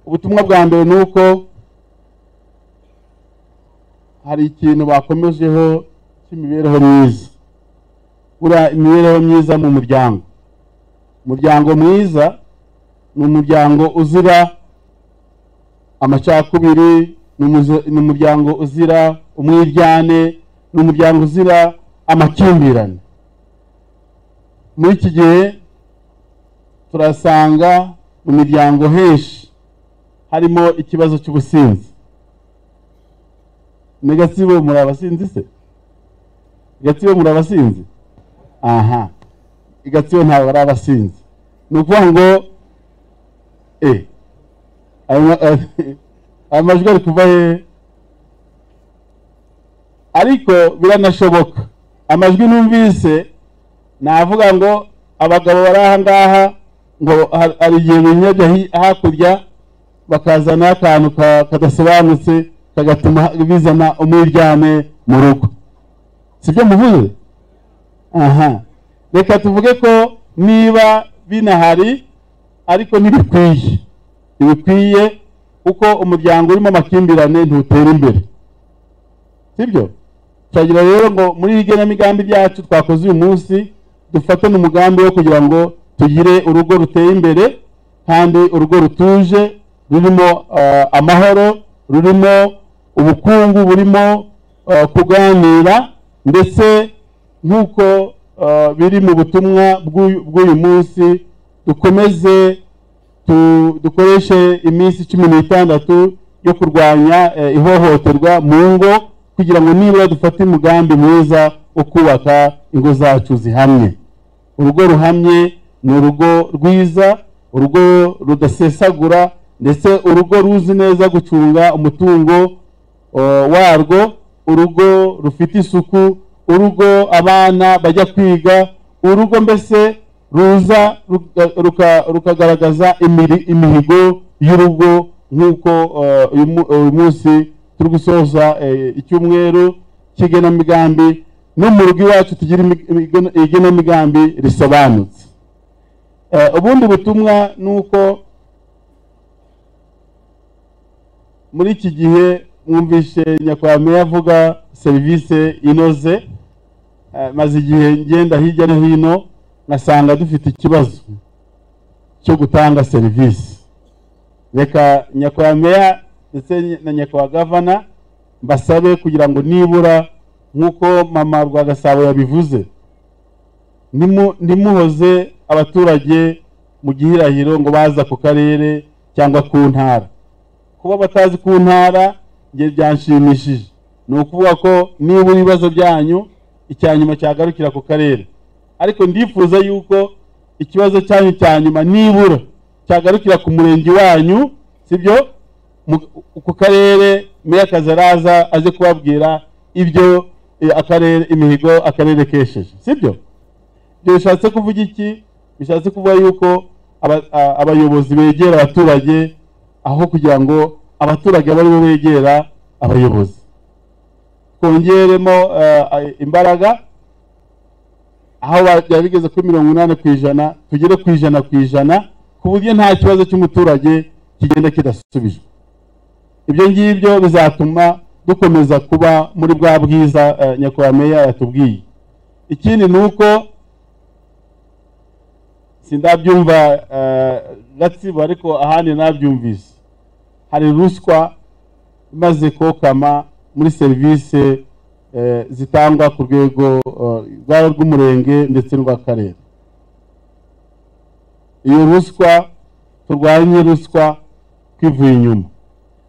ubutumwa bwa mbere ni uko hari ikintu bakomejeho cy'imibereho myiza buriya imibereho myiza mu muryango umuryango mwiza ni umuryango uzira amacakubiri ni umuzi- ni umuryango uzira umwiryane ni umuryango uzira amakimbirane muri iki gihe turasanga mu miryango henshi harimo ikibazo cy'ubusinzi ni gatsibo muri abasinzi se gatsibo muri abasinzi aha i gatsibo ntabwo ari abasinzi ni ukuvuga ngo e ayo ma- ayo majwi ari kuva hehe ariko biranashoboka amajwi numvise navuga ngo abagabo bari aha ngaha ngo har- hari igihe binyajya hi- hakurya bakazana akantu ka- kadasobanutse kagatuma bizana umwiryane mu rugo sibyo muvuze aha reka tuvuge ko niba binahari ariko ntibikwiye ntibikwiye kuko umuryango urimo amakimbirane ntutera imbere sibyo turagira rero ngo muri iri genamigambi ryacu twakoze uyu munsi dufatane umugambi wo kugira ngo tugire urugo ruteye imbere kandi urugo rutuje rurimo eh, amahoro rurimo ubukungu burimo eh, kuganira ndetse nk'uko eh, biri mu butumwa bw'uyu bw'uyu munsi dukomeze tu- dukoreshe iminsi cumi n'itandatu yo kurwanya eh, ihohoterwa mu ngo kugira ngo nibura dufate umugambi mwiza wo kubaka ingo zacu zihamye urugo ruhamye ni urugo rwiza urugo rudasesagura ndetse urugo ruzi neza gucunga umutungo eh, warwo urugo rufite isuku urugo abana bajya kwiga urugo mbese ruza ruka- ruka- rukagaragaza imiri- imihigo y'urugo nk'uko eh, uyu mu- uyu munsi turi gusoza eh, icyumweru cy'igenamigambi no mu rugo iwacu tugira imi- imigena- igenamigambi risobanutse Eh, ubundi butumwa ni uko muri iki gihe mwumvishe nyakwame avuga serivisi inoze Eh, maze igihe ngenda hirya no hino ngasanga dufite ikibazo cyo gutanga serivisi reka nyakwameya ndetse na nyakwa gavana mbasabe kugira ngo nibura nk'uko mama rwagasabo yabivuze nimu- ntimuhoze abaturage mu gihirahiro ngo baza ku karere cyangwa ku ntara kuba batazi ku ntara njye byanshimishije ni ukuvuga ko niba ibibazo byanyu icya nyuma cyagarukira ku karere ariko ndifuza yuko ikibazo cyanyu cya nyuma nibura cyagarukira ku murenge wanyu sibyo Mu- ku karere meya akazi araza aze kubabwira ibyo eh, akarere imihigo akarere kesheje sibyo ibyo bishatse kuvuga iki bishatse kuvuga yuko aba- a- abayobozi begera abaturage aho kugira ngo abaturage abe aribo begera abayobozi twongeremo eh, imbaraga aho byari bigeze kuri mirongo inani ku ijana tugere ku ijana ku ijana ku buryo nta kibazo cy'umuturage kigenda kidasubijwe ibyo ngibyo bizatuma dukomeza kuba muri bwa bwiza eh, nyakubahwa meya yatubwiye ikindi ni uko sindabyumva eh, gatsibo ariko ahandi nabyumvise hari ruswa imaze kokama muri serivisi eh, zitangwa ku rwego eh, rwaba rw'umurenge ndetse n'urw'akarere iyo ruswa turwanye ruswa twivuye inyuma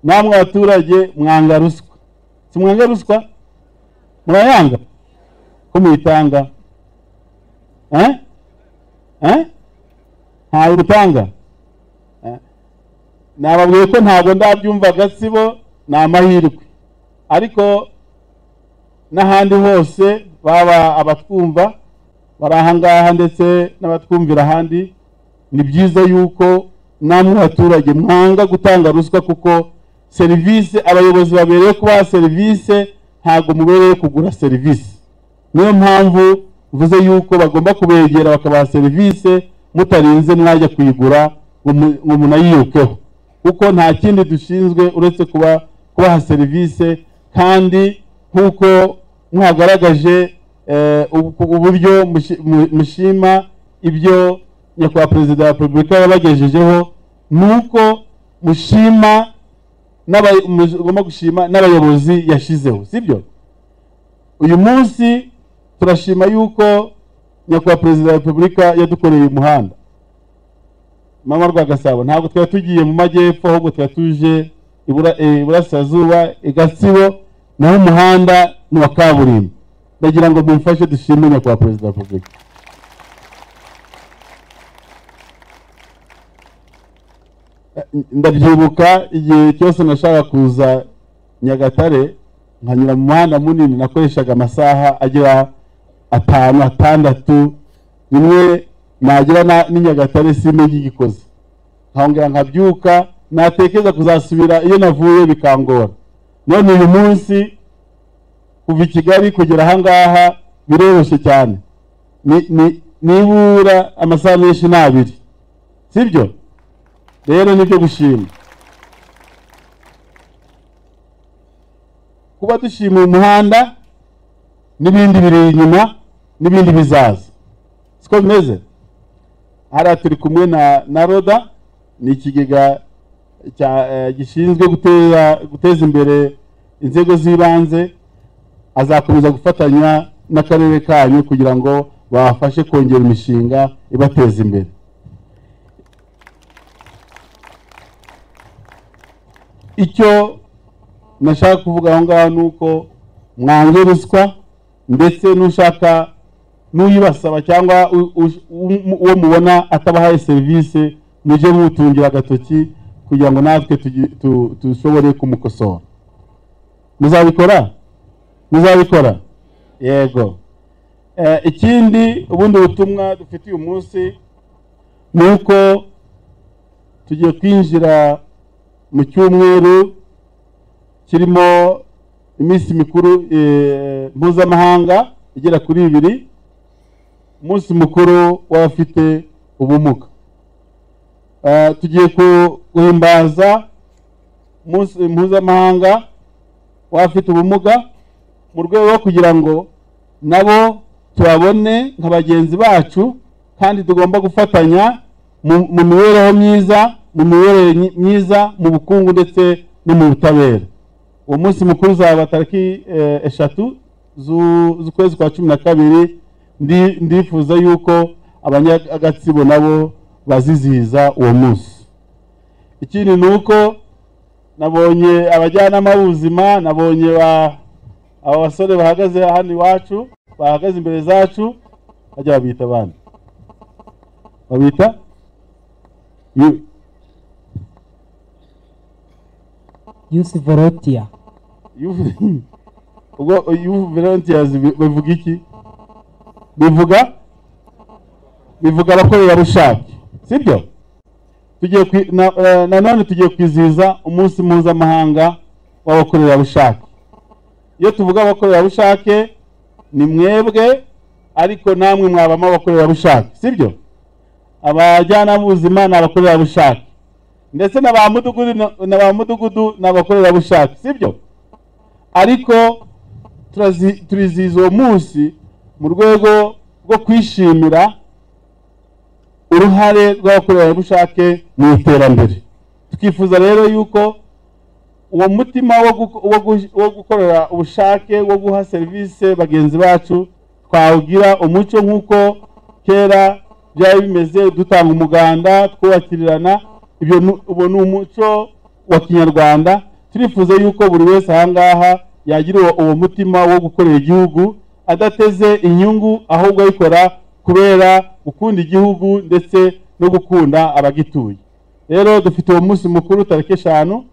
namwe abaturage mwanga ruswa si mwanga ruswa murayanga ko muyitanga eh? eh? ntawe utanga nababwiye ko ntabwo ndabyumva gatsibo ni amahirwe ariko n'ahandi hose baba abatwumva bari ahangaha ndetse n'abatwumvira ahandi ni byiza yuko namwe abaturage mwanga gutanga ruswa kuko serivisi abayobozi babereye kubaha serivisi ntabwo mubereye kugura serivisi niyo mpamvu mvuze yuko bagomba kubegera bakabaha serivisi mutarinze mwajya kuyigura ngo mu- ngo munayiyokeho kuko nta kindi dushinzwe uretse kuba kubaha serivisi kandi nk'uko mwagaragaje eh, ubu- uburyo mushi- mu- mushima ibyo nyakubahwa perezida wa repubulika yabagejejeho ni uko mushima n'aba- mugomba gushima n'abayobozi yashizeho sibyo uyu munsi turashima yuko nyakubahwa perezida wa repubulika yadukoreye umuhanda mama rwagasabo ntabwo twari tugiye mu majyepfo ahubwo twari tuje ibura- eh, iburasirazuba i gatsibo naho umuhanda ni wa kaburimbo ndagira ngo mumfashe dushime nyakubahwa perezida wa repubulika Eh, ndabyibuka igihe cyose nashaka kuza nyagatare nkanyura mu muhanda munini nakoreshaga amasaha agera atanu atandatu rimwe nagera na- n'i Nyagatare simenye igikoze nkongera nkabyuka natekereza kuzasubira iyo navuye bikangora none uyu munsi kuva i kigali kugera ahangaha biroroshye cyane Ni- ni- nibura amasaha menshi ni abiri sibyo rero nibyo gushima kuba dushimiye umuhanda n'ibindi biri inyuma n'ibindi bizaza siko bimeze hariya turi kumwe na na roda ni ikigega cya- eh, gishinzwe guteza guteza imbere inzego z'ibanze azakomeza gufatanya n'akarere kanyu kugira ngo babafashe kongera imishinga ibateza imbere icyo nashaka kuvuga aho ngaho ni uko mwange ruswa ndetse n'ushaka n'uyibasaba cyangwa u- u- u- uwo mubona atabahaye serivisi mujye mutungira agatoki kugira ngo natwe tugi- tu- dushobore kumukosora muzabikora muzabikora yego Eh, ikindi ubundi butumwa dufite uyu munsi ni uko tugiye kwinjira mu cyumweru kirimo iminsi mikuru eh, mpuzamahanga igera kuri ibiri umunsi mukuru w'abafite ubumuga Eh, tugiye ku- guhimbaza umunsi mpuzamahanga w'abafite ubumuga mu rwego rwo kugira ngo nabo tubabone nka bagenzi bacu kandi tugomba gufatanya mu- mu mibereho myiza mu miyoborere nyi- myiza mu bukungu ndetse no mu butabera uwo munsi mukuru uzaba tariki eh, eshatu zu- z'ukwezi kwa cumi na kabiri Ndi- ndifuza yuko abanyagatsibo nabo bazizihiza uwo munsi ikindi ni uko nabonye abajyanama b'ubuzima nabonye ba- aba basore bahagaze hano iwacu bahagaze imbere zacu bajya babita abandi babita Yu- yusi volontiya Youth- ubwo youth volunteers bi- bivuga iki bivuga bivuga abakorerabushake sibyo tugiye kwi- na- eh, nanone tugiye kwizihiza umunsi mpuzamahanga w'abakorerabushake iyo tuvuga abakorerabushake ni mwebwe ariko namwe mwabamo abakorerabushake sibyo abajyanama b'ubuzima ni abakorerabushake ndetse na ba mudugudu na- na ba mudugudu ni abakorerabushake sibyo ariko turazi- turizihiza uwo munsi mu rwego rwo kwishimira uruhare rw'abakorerabushake mu iterambere tukifuza rero yuko uwo mutima wo gu- wo gu- wo gukorera ubushake wo guha serivisi bagenzi bacu twawugira umuco nk'uko kera byari bimeze dutanga umuganda twubakirirana ibyo ni- uwo ni umuco wa kinyarwanda turifuza yuko buri wese aha ngaha yagira uwo- uwo mutima wo gukorera igihugu adateze inyungu ahubwo ayikora kubera gukunda igihugu ndetse no gukunda abagituye rero dufite uwo munsi mukuru tariki eshanu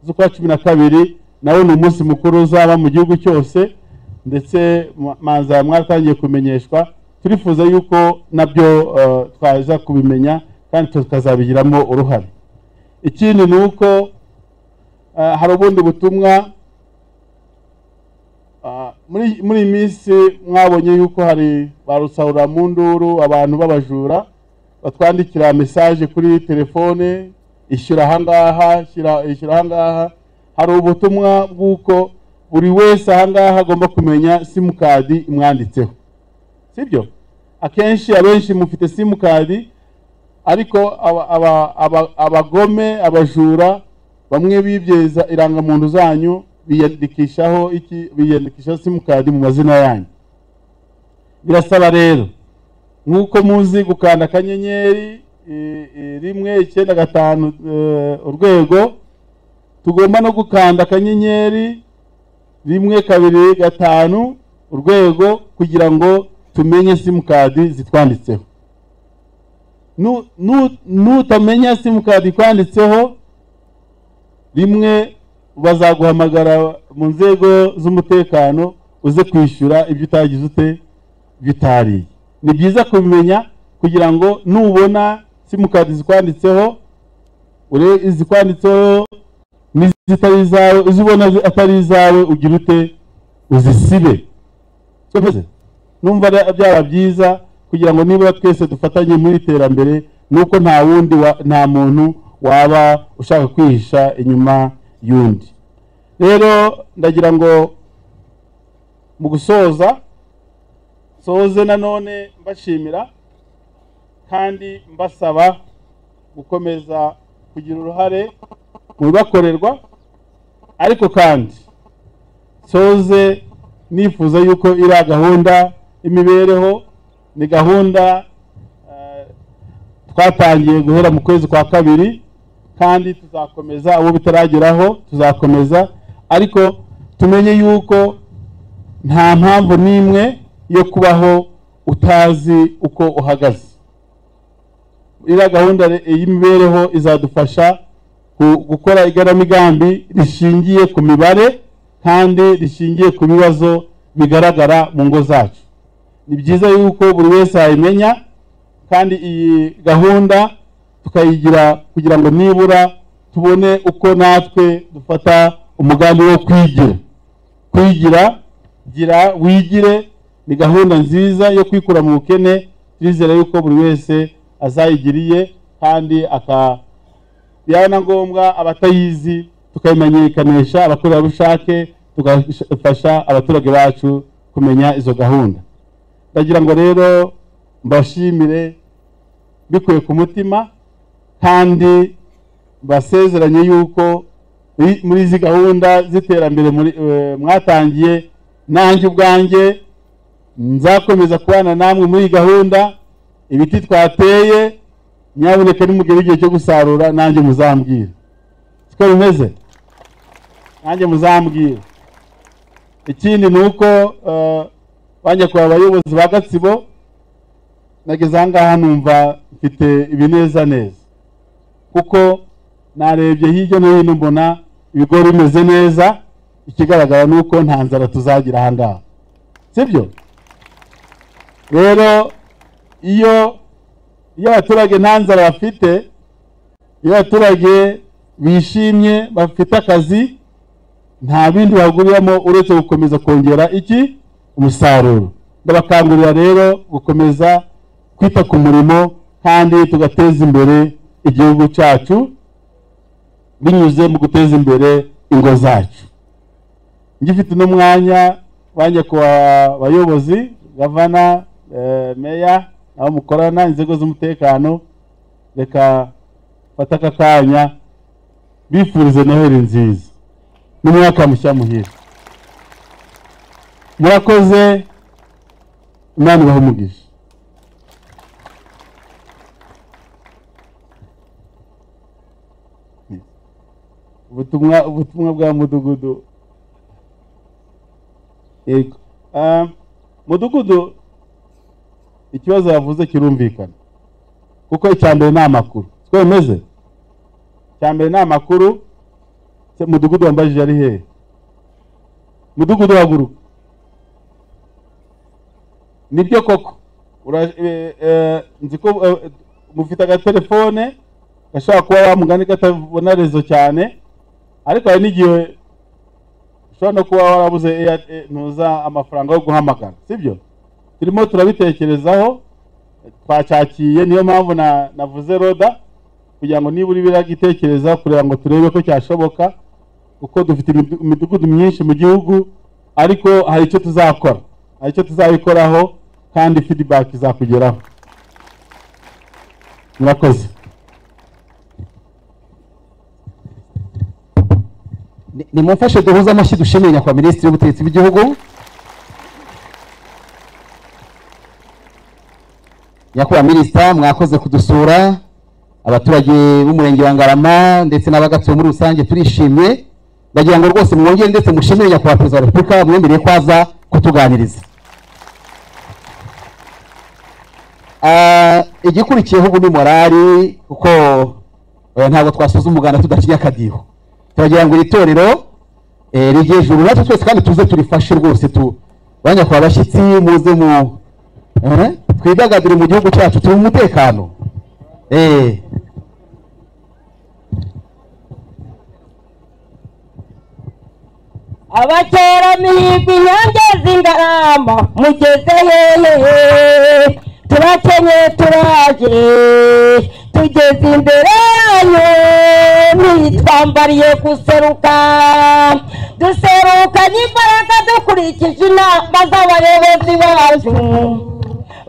z'ukwa cumi na kabiri nawo ni umunsi mukuru uzaba mu gihugu cyose ndetse ma- manza mwatangiye kumenyeshwa turifuza yuko nabyo eh, twaza kubimenya kandi tukazabigiramo uruhare ikindi ni uko eh, hari ubundi butumwa ah, muri muri iyi minsi mwabonye yuko hari ba rusahurampunduru abantu b'abajura batwandikira mesaje kuri telefone ishyura ahangaha shyira- ishyura ahangaha hari ubutumwa bw'uko buri wese ahangaha agomba kumenya simukadi imwanditseho sibyo akenshi abenshi mufite simukadi ariko aba- aba- aba- abagome abajura bamwe bibyeza irangamuntu zanyu biyandikishaho iki biyandikishaho simukadi mu mazina yanyu birasaba rero nk'uko muzi gukanda akanyenyeri eh, eh, rimwe icyenda gatanu eh, urwego tugomba no gukanda akanyenyeri rimwe kabiri gatanu urwego kugira ngo tumenye simukadi zitwanditseho Nu- nu- nutamenya simukadi ikwanditseho rimwe bazaguhamagara mu nzego z'umutekano uze kwishyura ibyo utagize ute ibyo utariye ni byiza kubimenya kugira ngo nubona simukadi zikwanditseho ure izikwanditseho n'izitari izawe izo ubona zi- atari izawe ugira ute uzisibe Twese. numva ari- byaba byiza kugira ngo nibura twese dufatanye mu iterambere nuko nta wundi wa- nta muntu waba ushaka kwihisha inyuma y'undi rero ndagira ngo mu gusoza soze nanone mbashimira kandi mbasaba gukomeza kugira uruhare mu bibakorerwa ariko kandi soze nifuza yuko iriya gahunda y'imibereho ni gahunda eh, twatangiye guhera mu kwezi kwa kabiri kandi tuzakomeza abo bitarageraho tuzakomeza ariko tumenye yuko nta mpamvu n'imwe yo kubaho utazi uko uhagaze iriya gahunda re- y'imibereho izadufasha gu- gukora igaramigambi rishingiye ku mibare kandi rishingiye ku bibazo bigaragara mu ngo zacu ni byiza yuko buri wese yayimenya kandi iyi gahunda tukayigira kugira ngo nibura tubone uko natwe dufata umugambi wo kwigira kwigira gira wigire ni gahunda nziza yo kwikura mu bukene turizera yuko buri wese azayigiriye kandi aka byaba na ngombwa abatayizi tukayimenyekanisha abakorerabushake tugafasha abaturage bacu kumenya izo gahunda ndagira ngo rero mbashimire bikuye ku mutima kandi basezeranye yuko i- muri izi gahunda z'iterambere muri- eh, mwatangiye nanjye ubwanjye nzakomeza kubana namwe muri iyi gahunda ibiti twateye nyabuneka nimugere igihe cyo gusarura nanjye muzambwira siko bimeze nanjye muzambwira ikindi ni uko eh, ba nyakubahwa abayobozi ba gatsibo nageze aha ngaha numva mfite ibinezaneza kuko narebye hirya no hino mbona ibigori bimeze neza ikigaragara ni uko nta nzara tuzagira aha ngaha sibyo rero iyo iyo abaturage nta nzara bafite iyo abaturage bishimye bafite akazi nta bindi baguriramo uretse gukomeza kongera iki umusaruro ndabakangurira rero gukomeza kwita ku murimo kandi tugateza imbere igihugu cyacu binyuze mu guteza imbere ingo zacu ngifite n'umwanya wanjye ku bayobozi gavana eh, meya abo mukorana inzego z'umutekano reka fata aka kanya bifurize noheli nziza n'umwaka mushya muhire murakoze imana ibahe umugisha ubutumwa ubutumwa bwa mudugudu yego Ah, mudugudu ikibazo yavuze kirumvikana kuko icya mbere ni amakuru siko bimeze icya mbere ni amakuru Se- mudugudu wambajije ari hehe mudugudu haguruka nibyo koko Ura- eh, eh, nzi ko eh, mufite agatelefone gashobora kuba wa mugani katabona rezo cyane ariko hari n'igihe ushobora no kuba warabuze air- eh, ntuza amafaranga yo guhamagara sibyo turimo turabitekerezaho eh, twacyakiye niyo mpamvu na- navuze roda kugira ngo nibura biragitekereza kugira ngo turebe ko cyashoboka kuko dufite imidu- imidugudu myinshi mu gihugu ariko hari icyo tuzakora hari icyo tuzabikoraho kandi feedback izakugeraho murakoze Ni- nimumfashe duhuze amashyi dushimire nyakubahwa minisitiri w'ubutegetsi bw'igihugu nyakubahwa minisita mwakoze kudusura abaturage b'umurenge wa ngarama ndetse n'abagatsibo muri rusange turishimye ndagira ngo rwose mwongere ndetse mushimire nyakubahwa perezida wa repubulika mwemereye ko aza kutuganiriza Ah, igikurikiyeho ubu ni morali kuko eh, ntabwo twasoza umuganda tudaciye akadiho turagira ngo iri torero eh, rigire ijuru natwe twese kandi tuze turifashe rwose tu banya kwa bashyitsi muze mu eh, twidagadure mu gihugu cyacu turi mu mutekano eh. abatera mihigo inyange z'ingarama mugeze hehehe turakenye turaje tugeze imbere yanyu ntitwambariye guseruka duserukanye imbaraga dukurikije inama z'abayobozi bacu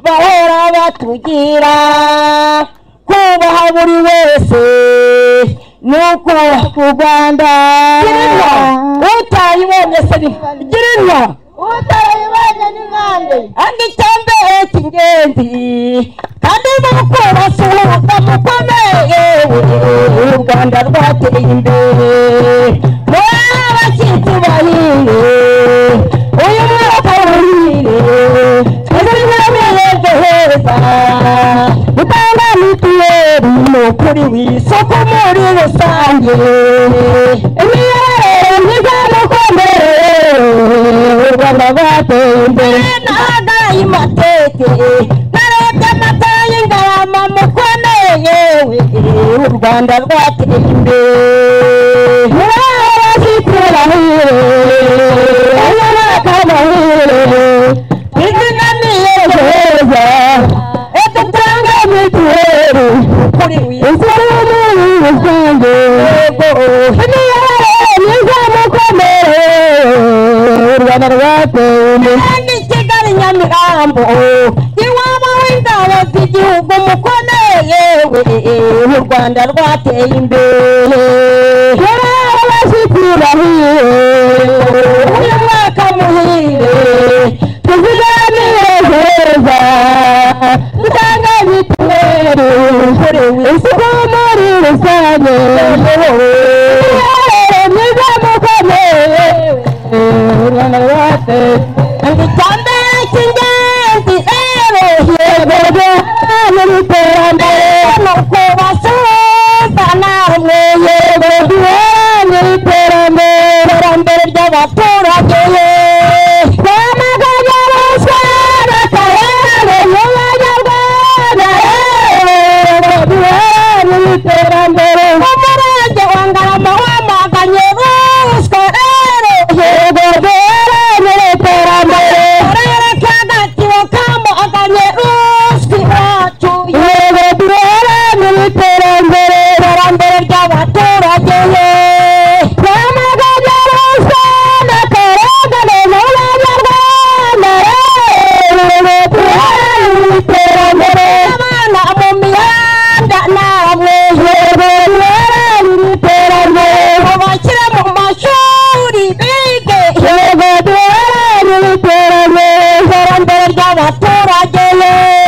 bahora batugira kubaha buri wese ni ukubaha u rwanda girinka utayibonye se ni girinka utayibonye ni nkande andi cyambere cy'ingenzi kandi mu kubasa ubuvuga bukomeye u rwanda rwateye imbere rero abashyitsi bahiye uyu mwaka wahire twese turameye muri rusange imiyoborere myiza n'urukundo u rwanda rwateye imbere nahagaye amateke narebye amata y'ingarama mukono yewe u rwanda rwateye imbere murabazi kurahire abanyabakamahire twizigamire ejo heza etutanga mituweli kuri wizewe muri rusange imiyoborere myiza n'urukundo u rwanda rwateye imbere ni kigali nyamirambo iwabo w'ingabo z'igihugu mukono yewe u rwanda rwateye imbere uyu mwaka muhire tuzigamire heza dutanga mituweli kuri isuku muri rusange imiyoborere myiza mukono yewe urwanda rwateye icyambere cy'ingenzi rero yegerwa mu iterambere ni uko basuhuza namwe yegerwa mu iterambere iterambere ry'abaturage ye bamaganye ruswa bakarengane mu banyarwanda yegerwa mu iterambere umurenge wa ngarama wamaganye ruswa rero yegerwa mu iterambere akarere ka gatiba kamaganye ruswa iwacu yegerwa mu iterambere iterambere ry'abaturage ye bamaganye ruswa bakarengane mu banyarwanda yegerwa mu iterambere abana mu mihanda namwe yegerwa mu iterambere babashyire mu mashuri bige yegerwa mu iterambere iterambere ry'abaturage yewe